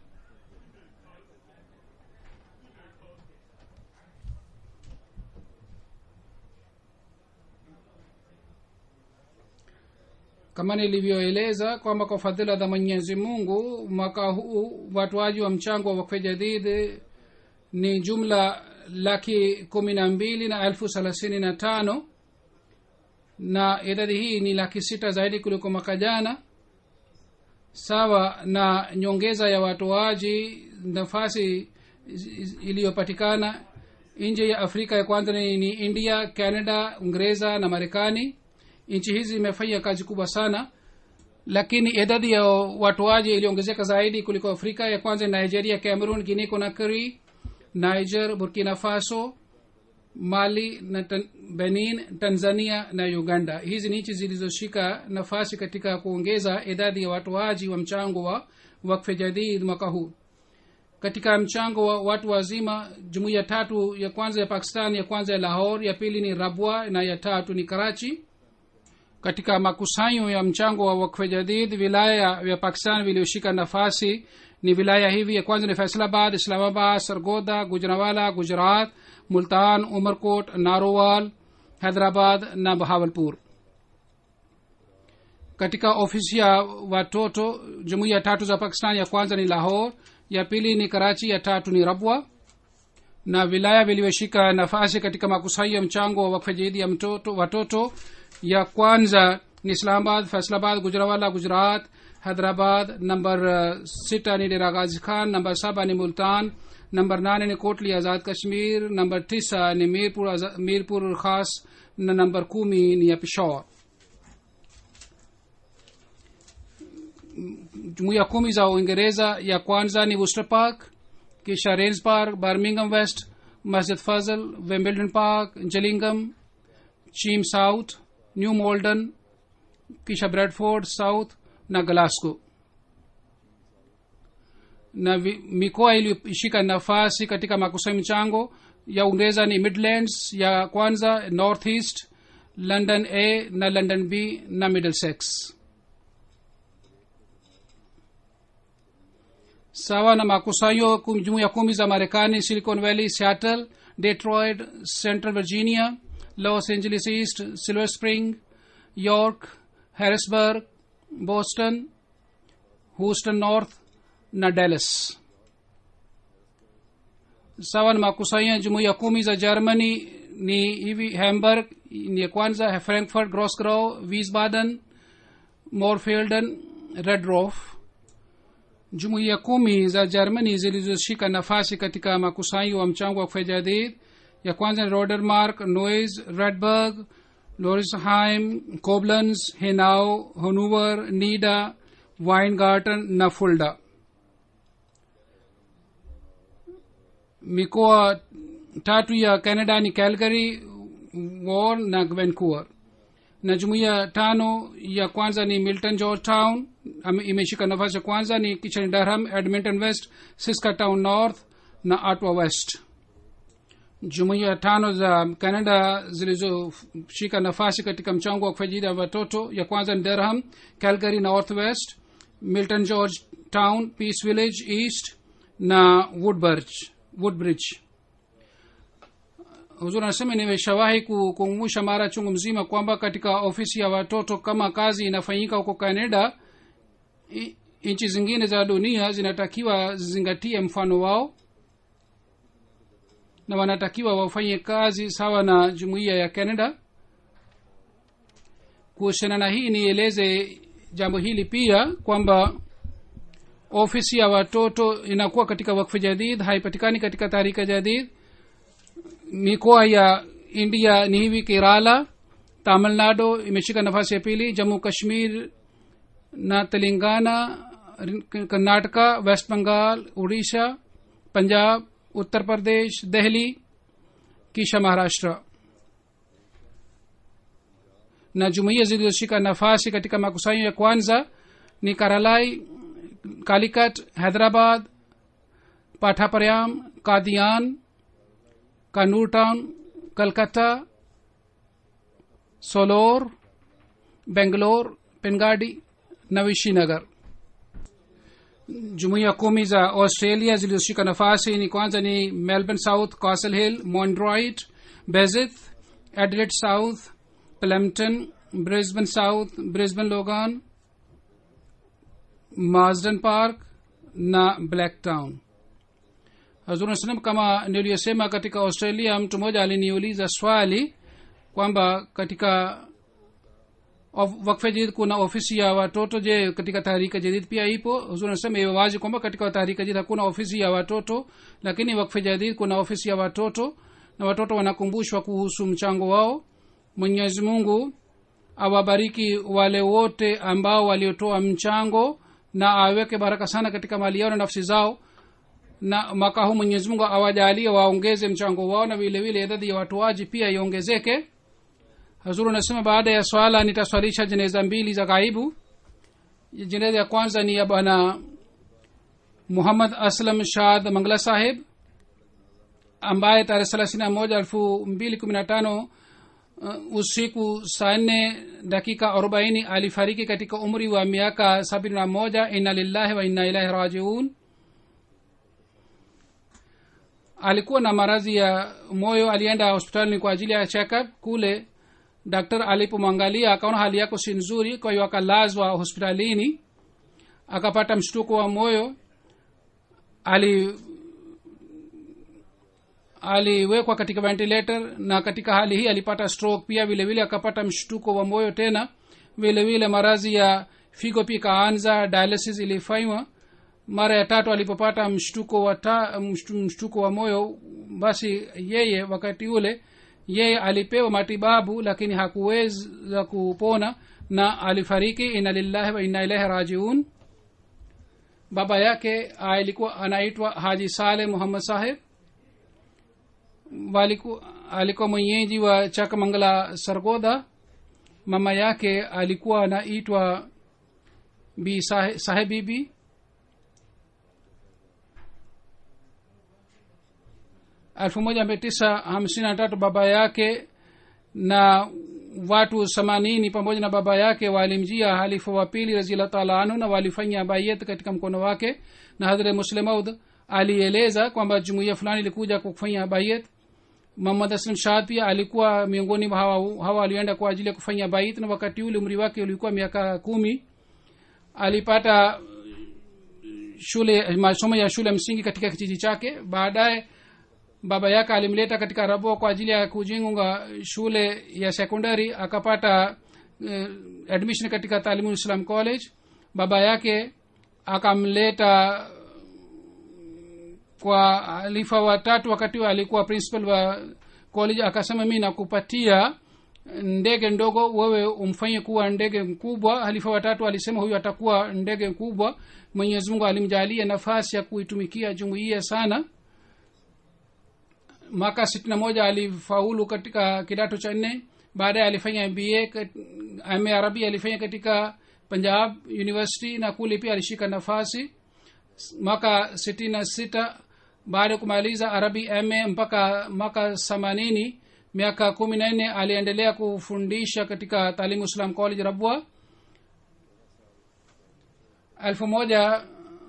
kama nilivyoeleza kwamba kwa fadhila za mwenyezi mungu mwaka huu watoaji wa mchango wa wakfe jadid ni jumla laki kumi na mbili na elfu thelathini na tano na idadi hii ni laki sita zaidi kuliko mwaka jana sawa na nyongeza ya watoaji nafasi iliyopatikana nje ya afrika ya kwanza ni, ni india canada uingereza na marekani nchi hizi zimefanya kazi kubwa sana lakini idadi ya watoaji iliongezeka zaidi kuliko afrika ya kwanza nigeria cameroon guinea conakry niger burkina faso mali na tan, benin tanzania na uganda hizi ni nchi zilizoshika nafasi katika kuongeza idadi ya watoaji wa mchango wa wakfe jadid mwaka huu katika mchango wa watu wazima jumuiya tatu ya kwanza ya pakistan ya kwanza ya lahore ya pili ni rabwa na ya tatu ni karachi katika makusanyo ya mchango wa wakfe jadid wilaya vya pakistan vilioshika nafasi ni wilaya hivi ya kwanza ni faisalabad islamabad sargoda gujranwala gujarat multan umerkot narowal hyderabad na bahawalpur katika ofisi ya watoto jumuiya tatu za pakistan ya kwanza ni lahore ya pili ni karachi ya tatu ni rabwa na vilaya vilivyoshika nafasi katika makusanyo ya mchango wa wakfe jadid ya mtoto, watoto ya kwanza ni islamabad faisalabad gujrawala gujarat hyderabad number sita ni dera ghazi khan number saba ni multan number nane ni kotli azad kashmir number tisa ni mirpur, mirpur khas na number kumi ni ya peshawar jumuiya kumi za uingereza ya kwanza ni worcester park kisha rains park birmingham west masjid fazl wimbledon park gillingham chim south new malden kisha bradford south na glasgow na vi, mikoa iliyoshika nafasi katika makusanyo michango ya uingereza ni midlands ya kwanza north east london a na london b na middlesex sawa na makusanyo kum- jumuiya kumi za marekani silicon valley seattle detroit central virginia los angeles east silver spring york harrisburg boston houston north na dallas sawa na makusanyo ya jumuiya kumi za germany ni hivi hamburg ni ya kwanza frankfurt grosgrow wiesbaden morfelden redrof jumuiya kumi za germany zilizoshika nafasi katika makusanyo wa mchango wa kufejadid ya kwanza ni rodermark nois redburg lorisheim koblenz henau hanover nida weingarten na fulda mikoa tatu ya canada ni calgary war na vancouver na jumuiya tano ya kwanza ni milton georgetown ame- imeshika nafasi ya kwanza ni kichani durham edmonton west saskatown north na atwa west jumuiya tano za canada zilizoshika nafasi katika mchango wa kufajida watoto ya kwanza ni durham calgary north west milton george town peace village east na woodbridge, woodbridge huzur anasema nimeshawahi ku- kukumbusha mara chungu mzima kwamba katika ofisi ya watoto kama kazi inafanyika huko canada i- nchi zingine za dunia zinatakiwa zizingatie mfano wao na wanatakiwa wafanye kazi sawa na jumuiya ya canada kuhusiana na hii nieleze jambo hili pia kwamba ofisi ya watoto inakuwa katika wakfu jadid haipatikani katika tahrika jadid mikoa ya india ni hivi kerala tamil nadu imeshika nafasi ya pili jammu kashmir na telangana karnataka west bengal odisha Punjab Uttar Pradesh Delhi kisha maharashtra na jumuiya zilizoshika nafasi katika makusanyo ya kwanza ni karalai kalikat hyderabad pathaparyam kadian kanur town kalkata solor bengalore pengadi na vishinagar jumuiya kumi za australia zilizoshika nafasi ni kwanza ni melbourne south castle hill mondroit bezith adelaide south plempton brisbane south brisbane logan marsden park na blacktown hazursalam kama niliyosema katika australia mtu mmoja aliniuliza swali kwamba katika of- wakfe jadid kuna ofisi ya watoto je katika tahrika jadid pia ipo huzur anasema iwe wazi kwamba katika tahrika jadid hakuna ofisi ya watoto lakini wakfe jadid kuna ofisi ya watoto na watoto wanakumbushwa kuhusu mchango wao mwenyezi mungu awabariki wale wote ambao waliotoa mchango na aweke baraka sana katika mali yao na nafsi zao na mwaka huu mwenyezi mungu awajalie waongeze mchango wao na vile vile idadi ya watoaji pia iongezeke hazuru anasema baada ya swala nitaswalisha jeneza mbili za ghaibu jeneza ya kwanza ni ya bwana muhammad aslam shad mangla saheb ambaye tarehe thelathini na moja elfu mbili kumi na tano uh, usiku saa nne dakika arobaini alifariki katika umri wa miaka sabini na moja inna lillahi wa inna ilahi rajiun alikuwa na maradhi ya moyo alienda hospitalini kwa ajili ya checkup kule daktari alipomwangalia akaona hali yako si nzuri kwa hiyo akalazwa hospitalini akapata mshtuko wa moyo ali aliwekwa katika ventilator na katika hali hii alipata stroke pia vile vile akapata mshtuko wa moyo tena vile vile maradhi ya figo pia ikaanza dialysis ilifanywa mara ya tatu alipopata mshtuko wa ta, mshtu, mshtuko wa moyo basi yeye wakati ule yeye alipewa matibabu lakini hakuweza kupona na alifariki ina lillahi wa inna ilaihi rajiun baba yake alikuwa anaitwa haji saleh muhammad saheb waliku, alikuwa mwenyeji wa chakamangala sargoda mama yake alikuwa anaitwa bi sahe, sahebibi elfu moja mia tisa hamsini na tatu baba yake na watu themanini pamoja na baba yake walimjia halifa wa pili raziallah taala anhu na walifanya bayet katika mkono wake na hadhre muslemaud alieleza kwamba jumuiya fulani ilikuja kufanya bayet muhammad aslam shahad pia alikuwa miongoni mwa hawa, hawa alienda kwa ajili ya kufanya bait na wakati ule umri wake ulikuwa miaka kumi alipata shule masomo ya shule msingi katika kijiji chake baadaye baba yake alimleta katika rabo kwa ajili ya kujenga shule ya sekondari akapata uh, admission katika taalimu islam college baba yake akamleta kwa halifa watatu wakati wa alikuwa principal wa college akasema mi nakupatia ndege ndogo wewe umfanye kuwa ndege mkubwa halifa watatu alisema huyu atakuwa ndege mkubwa mwenyezi mungu alimjalia nafasi ya kuitumikia jumuiya sana mwaka sitini na moja alifaulu katika kidato cha nne baadaye alifanya ba ame arabia alifanya katika punjab university na kule pia alishika nafasi mwaka sitini na sita baada ya kumaliza arabi ma mpaka mwaka themanini miaka kumi na nne aliendelea kufundisha katika taalimu islam college rabwa elfu moja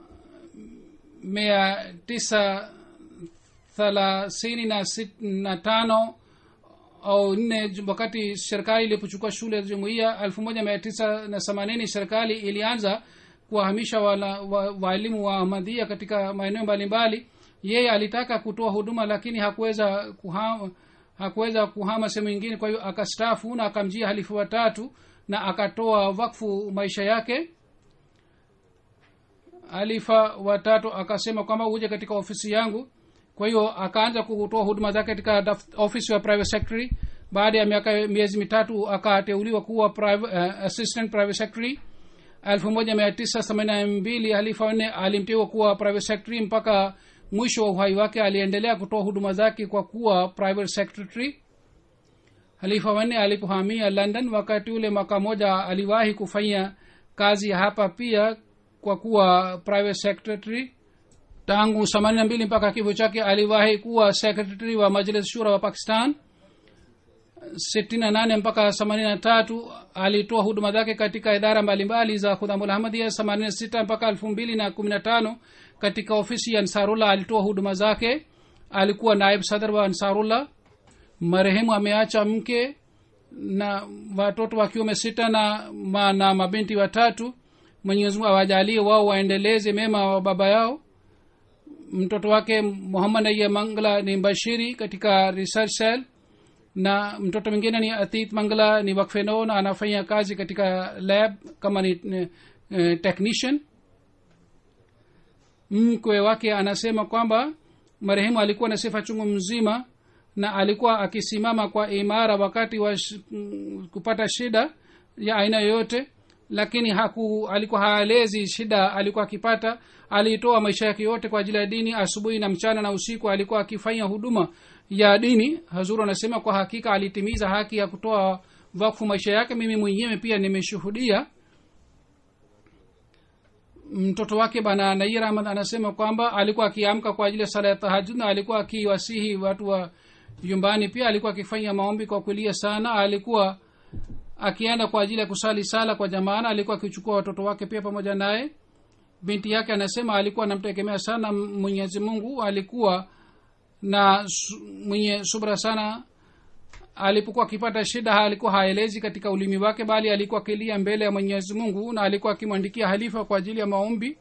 mia tisa thelathini na, sit, na tano au nne wakati serikali ilipochukua shule ya jumuia elfu moja mia tisa na themanini serikali ilianza kuwahamisha waalimu wa, wa ahmadhia katika maeneo mbalimbali yeye alitaka kutoa huduma lakini hakuweza kuhama, hakuweza kuhama sehemu ingine kwa hiyo akastafu na akamjia halifu watatu na akatoa wakfu maisha yake halifa watatu akasema kwamba uje katika ofisi yangu kwa hiyo akaanza kutoa huduma zake katika ofisi ya private secretary baada ya miaka miezi mitatu akateuliwa kuwa private, uh, assistant private secretary elfu moja mia tisa themanini na mbili halifa wanne alimteua kuwa private secretary mpaka mwisho wa uhai wake aliendelea kutoa huduma zake kwa kuwa private secretary halifa wanne alipohamia london wakati ule mwaka moja aliwahi kufanya kazi hapa pia kwa kuwa private secretary tangu themanini na mbili mpaka kifo chake aliwahi kuwa secretary wa majlis shura wa pakistan sitini na nane mpaka themanini na tatu alitoa huduma zake katika idara mbalimbali za khudhamulahmadia themanini na sita mpaka elfu mbili na kumi na tano katika ofisi ya ansarullah alitoa huduma zake alikuwa naib sadr wa ansarullah marehemu ameacha mke na watoto wa kiume sita na, ma, na mabinti watatu mwenyezimungu awajalie wao waendeleze mema wa baba yao mtoto wake muhammad aiya mangla ni mbashiri katika research cell na mtoto mwingine ni atit mangla ni wakfeno na anafanya kazi katika lab kama ni uh, technician mkwe wake anasema kwamba marehemu alikuwa na sifa chungu mzima na alikuwa akisimama kwa imara wakati wa sh, kupata shida ya aina yoyote lakini haku alikuwa haelezi shida alikuwa akipata aliitoa maisha yake yote kwa ajili ya dini asubuhi na mchana na usiku alikuwa akifanya huduma ya dini hazuru anasema kwa hakika alitimiza haki ya kutoa wakfu maisha yake mimi mwenyewe pia nimeshuhudia mtoto wake bana nair ahmad anasema kwamba alikuwa akiamka kwa ajili ya sala ya tahajud na alikuwa akiwasihi watu wa nyumbani pia alikuwa akifanya maombi kwa kulia sana alikuwa akienda kwa ajili ya kusali sala kwa jamaana alikuwa akichukua watoto wake pia pamoja naye binti yake anasema alikuwa anamtegemea sana mwenyezi mungu alikuwa na su, mwenye subra sana alipokuwa akipata shida alikuwa haelezi katika ulimi wake bali alikuwa akilia mbele ya mwenyezi mungu na alikuwa akimwandikia halifa kwa ajili ya maombi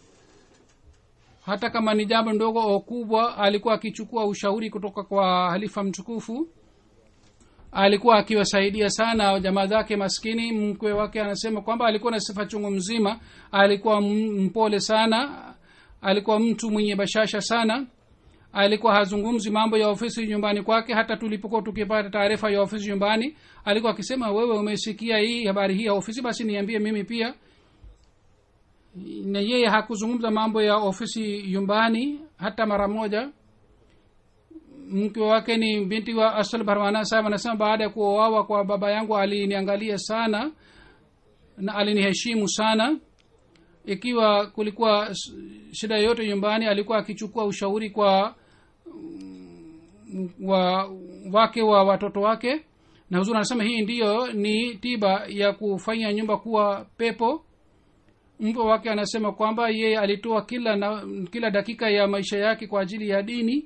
hata kama ni jambo ndogo au kubwa alikuwa akichukua ushauri kutoka kwa halifa mtukufu alikuwa akiwasaidia sana jamaa zake maskini mkwe wake anasema kwamba alikuwa na sifa chungu mzima alikuwa mpole sana alikuwa mtu mwenye bashasha sana alikuwa hazungumzi mambo ya ofisi nyumbani kwake hata tulipokuwa tukipata taarifa ya ofisi nyumbani alikuwa akisema wewe umesikia hii habari hii ya ofisi basi niambie mimi pia na yeye hakuzungumza mambo ya ofisi nyumbani hata mara moja mke wake ni binti wa asal barwana sahib anasema baada ya kuoawa kwa baba yangu aliniangalia sana na aliniheshimu sana ikiwa kulikuwa s- shida yoyote nyumbani alikuwa akichukua ushauri kwa mm, wa wake wa watoto wake na huzuri anasema hii ndiyo ni tiba ya kufanya nyumba kuwa pepo mpo wake anasema kwamba yeye alitoa kila na, kila dakika ya maisha yake kwa ajili ya dini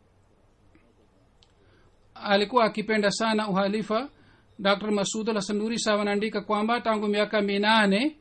alikuwa akipenda sana uhalifa dr masud hasanuri sawa anaandika kwamba tangu miaka minane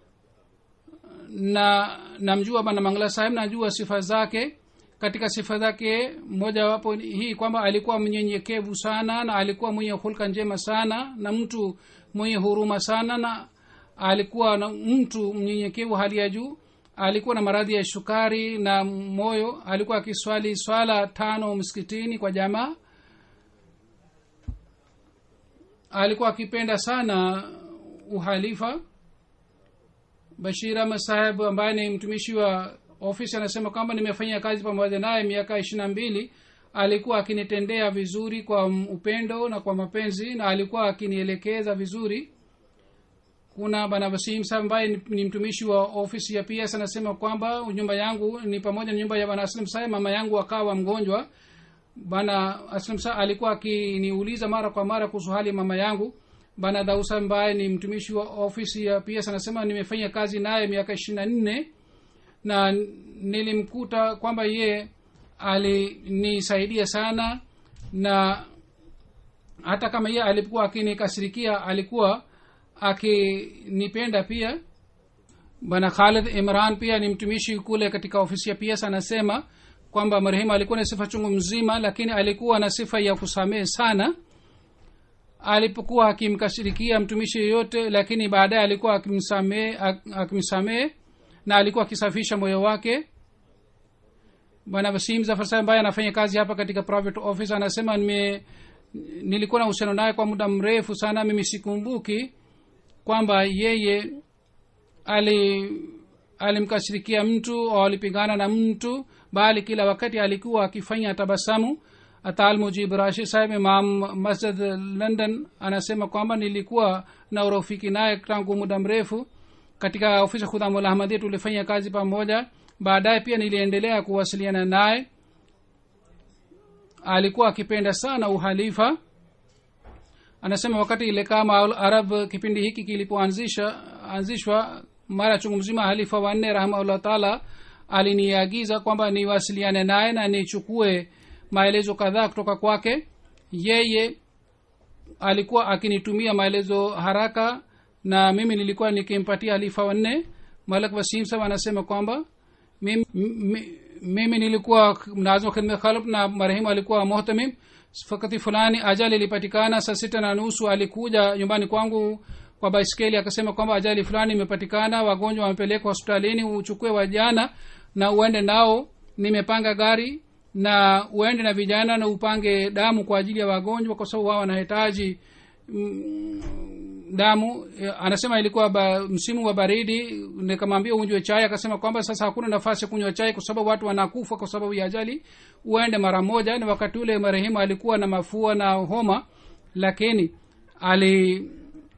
na namjua bana mangla sahib najua sifa zake katika sifa zake mojawapo hii kwamba alikuwa mnyenyekevu sana na alikuwa mwenye hulka njema sana na mtu mwenye huruma sana na alikuwa na mtu mnyenyekevu hali ya juu alikuwa na maradhi ya shukari na moyo alikuwa akiswali swala tano msikitini kwa jamaa alikuwa akipenda sana uhalifa bashir ahmad saheb ambaye ni mtumishi wa ofisi anasema kwamba nimefanya kazi pamoja naye miaka ishiri na mbili alikuwa akinitendea vizuri kwa upendo na kwa mapenzi na alikuwa akinielekeza vizuri kuna bana wasim saheb ambaye ni- ni mtumishi wa ofisi ya ps anasema kwamba nyumba yangu ni pamoja na nyumba ya bana aslim saheb mama yangu akawa mgonjwa bana aslam sa alikuwa akiniuliza mara kwa mara kuhusu hali ya mama yangu bana dausa ambaye ni mtumishi wa ofisi ya ps anasema nimefanya kazi naye miaka ishiri na nne na nilimkuta kwamba ye alinisaidia sana na hata kama ye alikuwa akinikasirikia alikuwa akinipenda pia bwana khalid imran pia ni mtumishi kule katika ofisi ya ps anasema kwamba marehemu alikuwa na sifa chungu mzima lakini alikuwa na sifa ya kusamehe sana alipokuwa akimkashirikia mtumishi yeyote lakini baadaye alikuwa akimsamehe ak- akimsamehe na alikuwa akisafisha moyo wake bwana wasim zafar ambaye anafanya kazi hapa katika private office anasema nime nilikuwa na uhusiano naye kwa muda mrefu sana mimi sikumbuki kwamba yeye ali alimkashirikia mtu au alipigana na mtu bali kila wakati alikuwa akifanya tabasamu atal mujib rashi sahib imam masjid london anasema kwamba nilikuwa na urafiki naye tangu muda mrefu katika ofisi ya khudhamul ahmadia tulifanya kazi pamoja baadaye pia niliendelea kuwasiliana naye alikuwa akipenda sana uhalifa anasema wakati ile kama arab kipindi hiki kilipoanzisha anzishwa mara chungu mzima halifa wanne rahmaullah taala aliniagiza kwamba niwasiliane naye na nichukue maelezo kadhaa kutoka kwake yeye alikuwa akinitumia maelezo haraka na mimi nilikuwa nikimpatia halifa wanne malak wasim sab anasema kwamba mimi, mimi, mimi nilikuwa mnazim khidme khalb na marehemu alikuwa muhtamim wakati fulani ajali ilipatikana saa sita na nusu alikuja nyumbani kwangu kwa baiskeli akasema kwamba ajali fulani imepatikana wagonjwa wamepelekwa hospitalini uchukue wajana na uende nao nimepanga gari na uende na vijana na upange damu kwa ajili ya wagonjwa kwa sababu wao wanahitaji mm, damu Eh, anasema ilikuwa ba, msimu wa baridi nikamwambia unywe chai akasema kwamba sasa hakuna nafasi ya kunywa chai kwa sababu watu wanakufa kwa sababu ya ajali uende mara moja na wakati ule marehemu alikuwa na mafua na homa lakini ali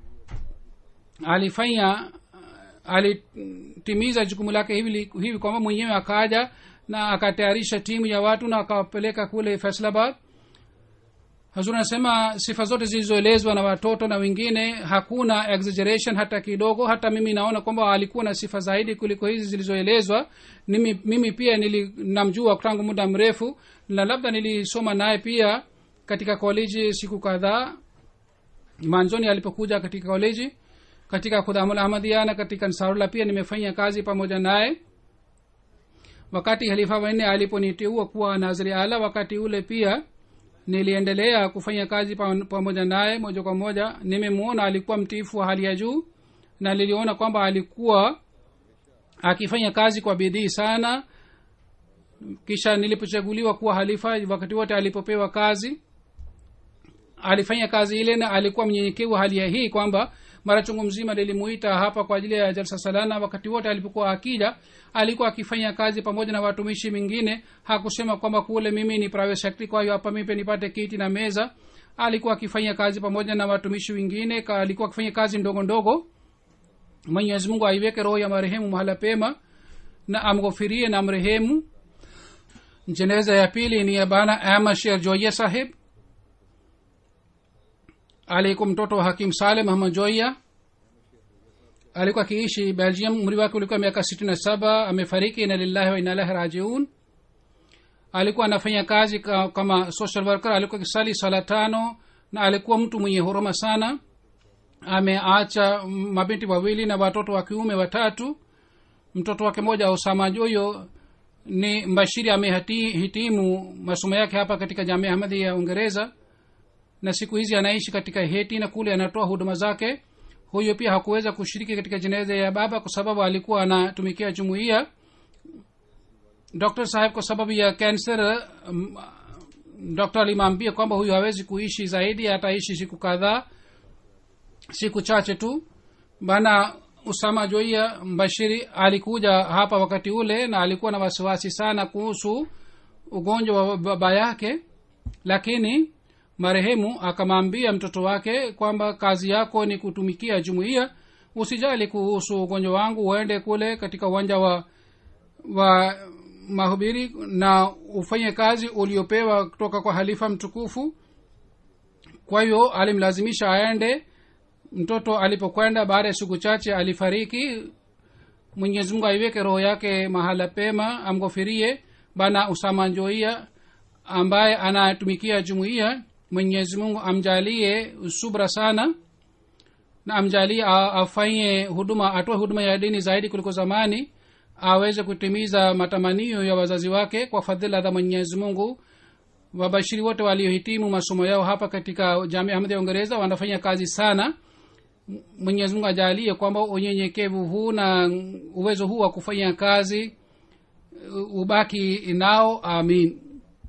alifanya alitimiza jukumu lake hivi, hivi kwamba mwenyewe akaja na akatayarisha timu ya watu na akawapeleka kule faisalabad hazur anasema sifa zote zilizoelezwa na watoto na wengine hakuna exaggeration hata kidogo hata mimi naona kwamba alikuwa na sifa zaidi kuliko hizi zilizoelezwa mimi, mimi pia nili, namjua tangu muda mrefu na labda nilisoma naye pia katika koleji siku kadhaa manzoni alipokuja katika koleji katika khudamul ahmadia na katika nsarula pia nimefanya kazi pamoja naye wakati halifa wanne aliponiteua kuwa naziri ala wakati ule pia niliendelea kufanya kazi pa- pamoja naye moja kwa moja nimemwona alikuwa mtiifu wa hali ya juu na niliona kwamba alikuwa akifanya kazi kwa bidii sana kisha nilipochaguliwa kuwa halifa wakati wote alipopewa kazi alifanya kazi ile na alikuwa mnyenyekevu hali ya hii kwamba mara chungu mzima lilimuita hapa kwa ajili ya jalsa salana wakati wote alipokuwa akija alikuwa akifanya kazi pamoja na watumishi mingine hakusema kwamba kule mimi ni private secretary kwa hiyo hapa mimi nipate kiti na meza alikuwa akifanya kazi pamoja na watumishi wengine ka- alikuwa akifanya kazi ndogo ndogo mwenyezi mungu aiweke roho ya marehemu mahala pema na amghofirie na mrehemu jeneza ya pili ni ya bana ahmad sher joia sahib alikuwa mtoto wa hakim saleh muhammad joia alikuwa akiishi belgium umri wake ulikuwa miaka sitini na saba amefariki ina lillahi wa inalahi rajiun alikuwa anafanya kazi ka, kama social worker alikuwa kisali sala tano na alikuwa mtu mwenye huruma sana ameacha mabinti wawili na watoto wa kiume watatu mtoto wake moja usama joyo ni mbashiri amehitimu masomo yake hapa katika jamia ahmadi ya uingereza na siku hizi anaishi katika heti na kule anatoa huduma zake huyo pia hakuweza kushiriki katika jeneza ya baba kwa sababu alikuwa anatumikia jumuiya dr saheb kwa sababu ya cancer um, dr alimwambia kwamba huyu hawezi kuishi zaidi ataishi siku kadhaa siku chache tu bana usama joia mbashiri alikuja hapa wakati ule na alikuwa na wasiwasi sana kuhusu ugonjwa wa baba yake lakini marehemu akamwambia mtoto wake kwamba kazi yako ni kutumikia jumuiya usijali kuhusu ugonjwa wangu uende kule katika uwanja wa wa mahubiri na ufanye kazi uliopewa kutoka kwa halifa mtukufu kwa hiyo alimlazimisha aende mtoto alipokwenda baada ya siku chache alifariki mwenyezi mungu aiweke roho yake mahala pema amghofirie bana usama njoia ambaye anatumikia jumuiya mwenyezi mungu amjalie subra sana na amjalie a- afanye huduma atoe huduma ya dini zaidi kuliko zamani aweze kutimiza matamanio ya wazazi wake kwa fadhila za mwenyezi mungu wabashiri wote waliohitimu masomo yao hapa katika jamia ahmadi ya uingereza wanafanya kazi sana mwenyezi mungu ajalie kwamba unyenyekevu huu na uwezo huu wa kufanya kazi u- ubaki nao amin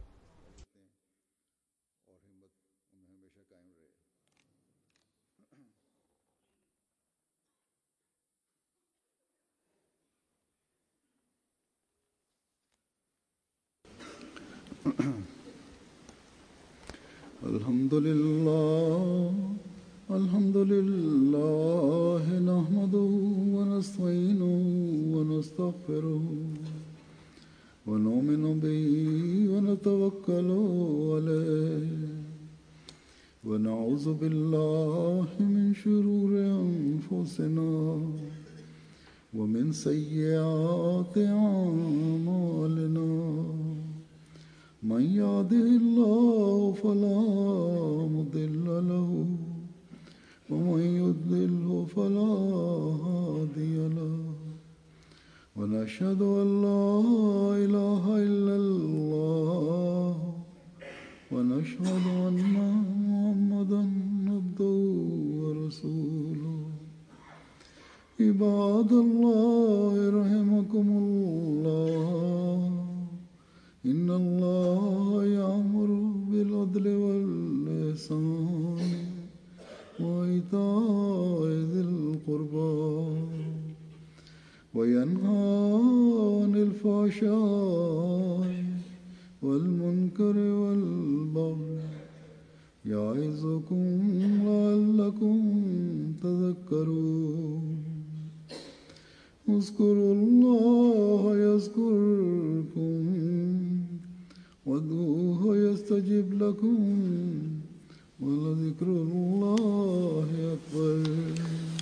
الحمد لله الحمد لله نحمده ونستعينه ونستغفره ونؤمن به ونتوكل عليه ونعوذ بالله من شرور أنفسنا ومن سيئات أعمالنا من يهده الله فلا مضل له ومن يضلله فلا هادي له ونشهد ان لا اله الا الله ونشهد ان محمدا عبده ورسوله عباد الله رحمكم الله إن الله يأمر بالعدل والإحسان وإيتاء ذي القربى وينهى عن الفحشاء والمنكر والبغي يعظكم لعلكم تذكرون اذكروا الله يذكركم وادعوه يستجب لكم ولذكر الله أكبر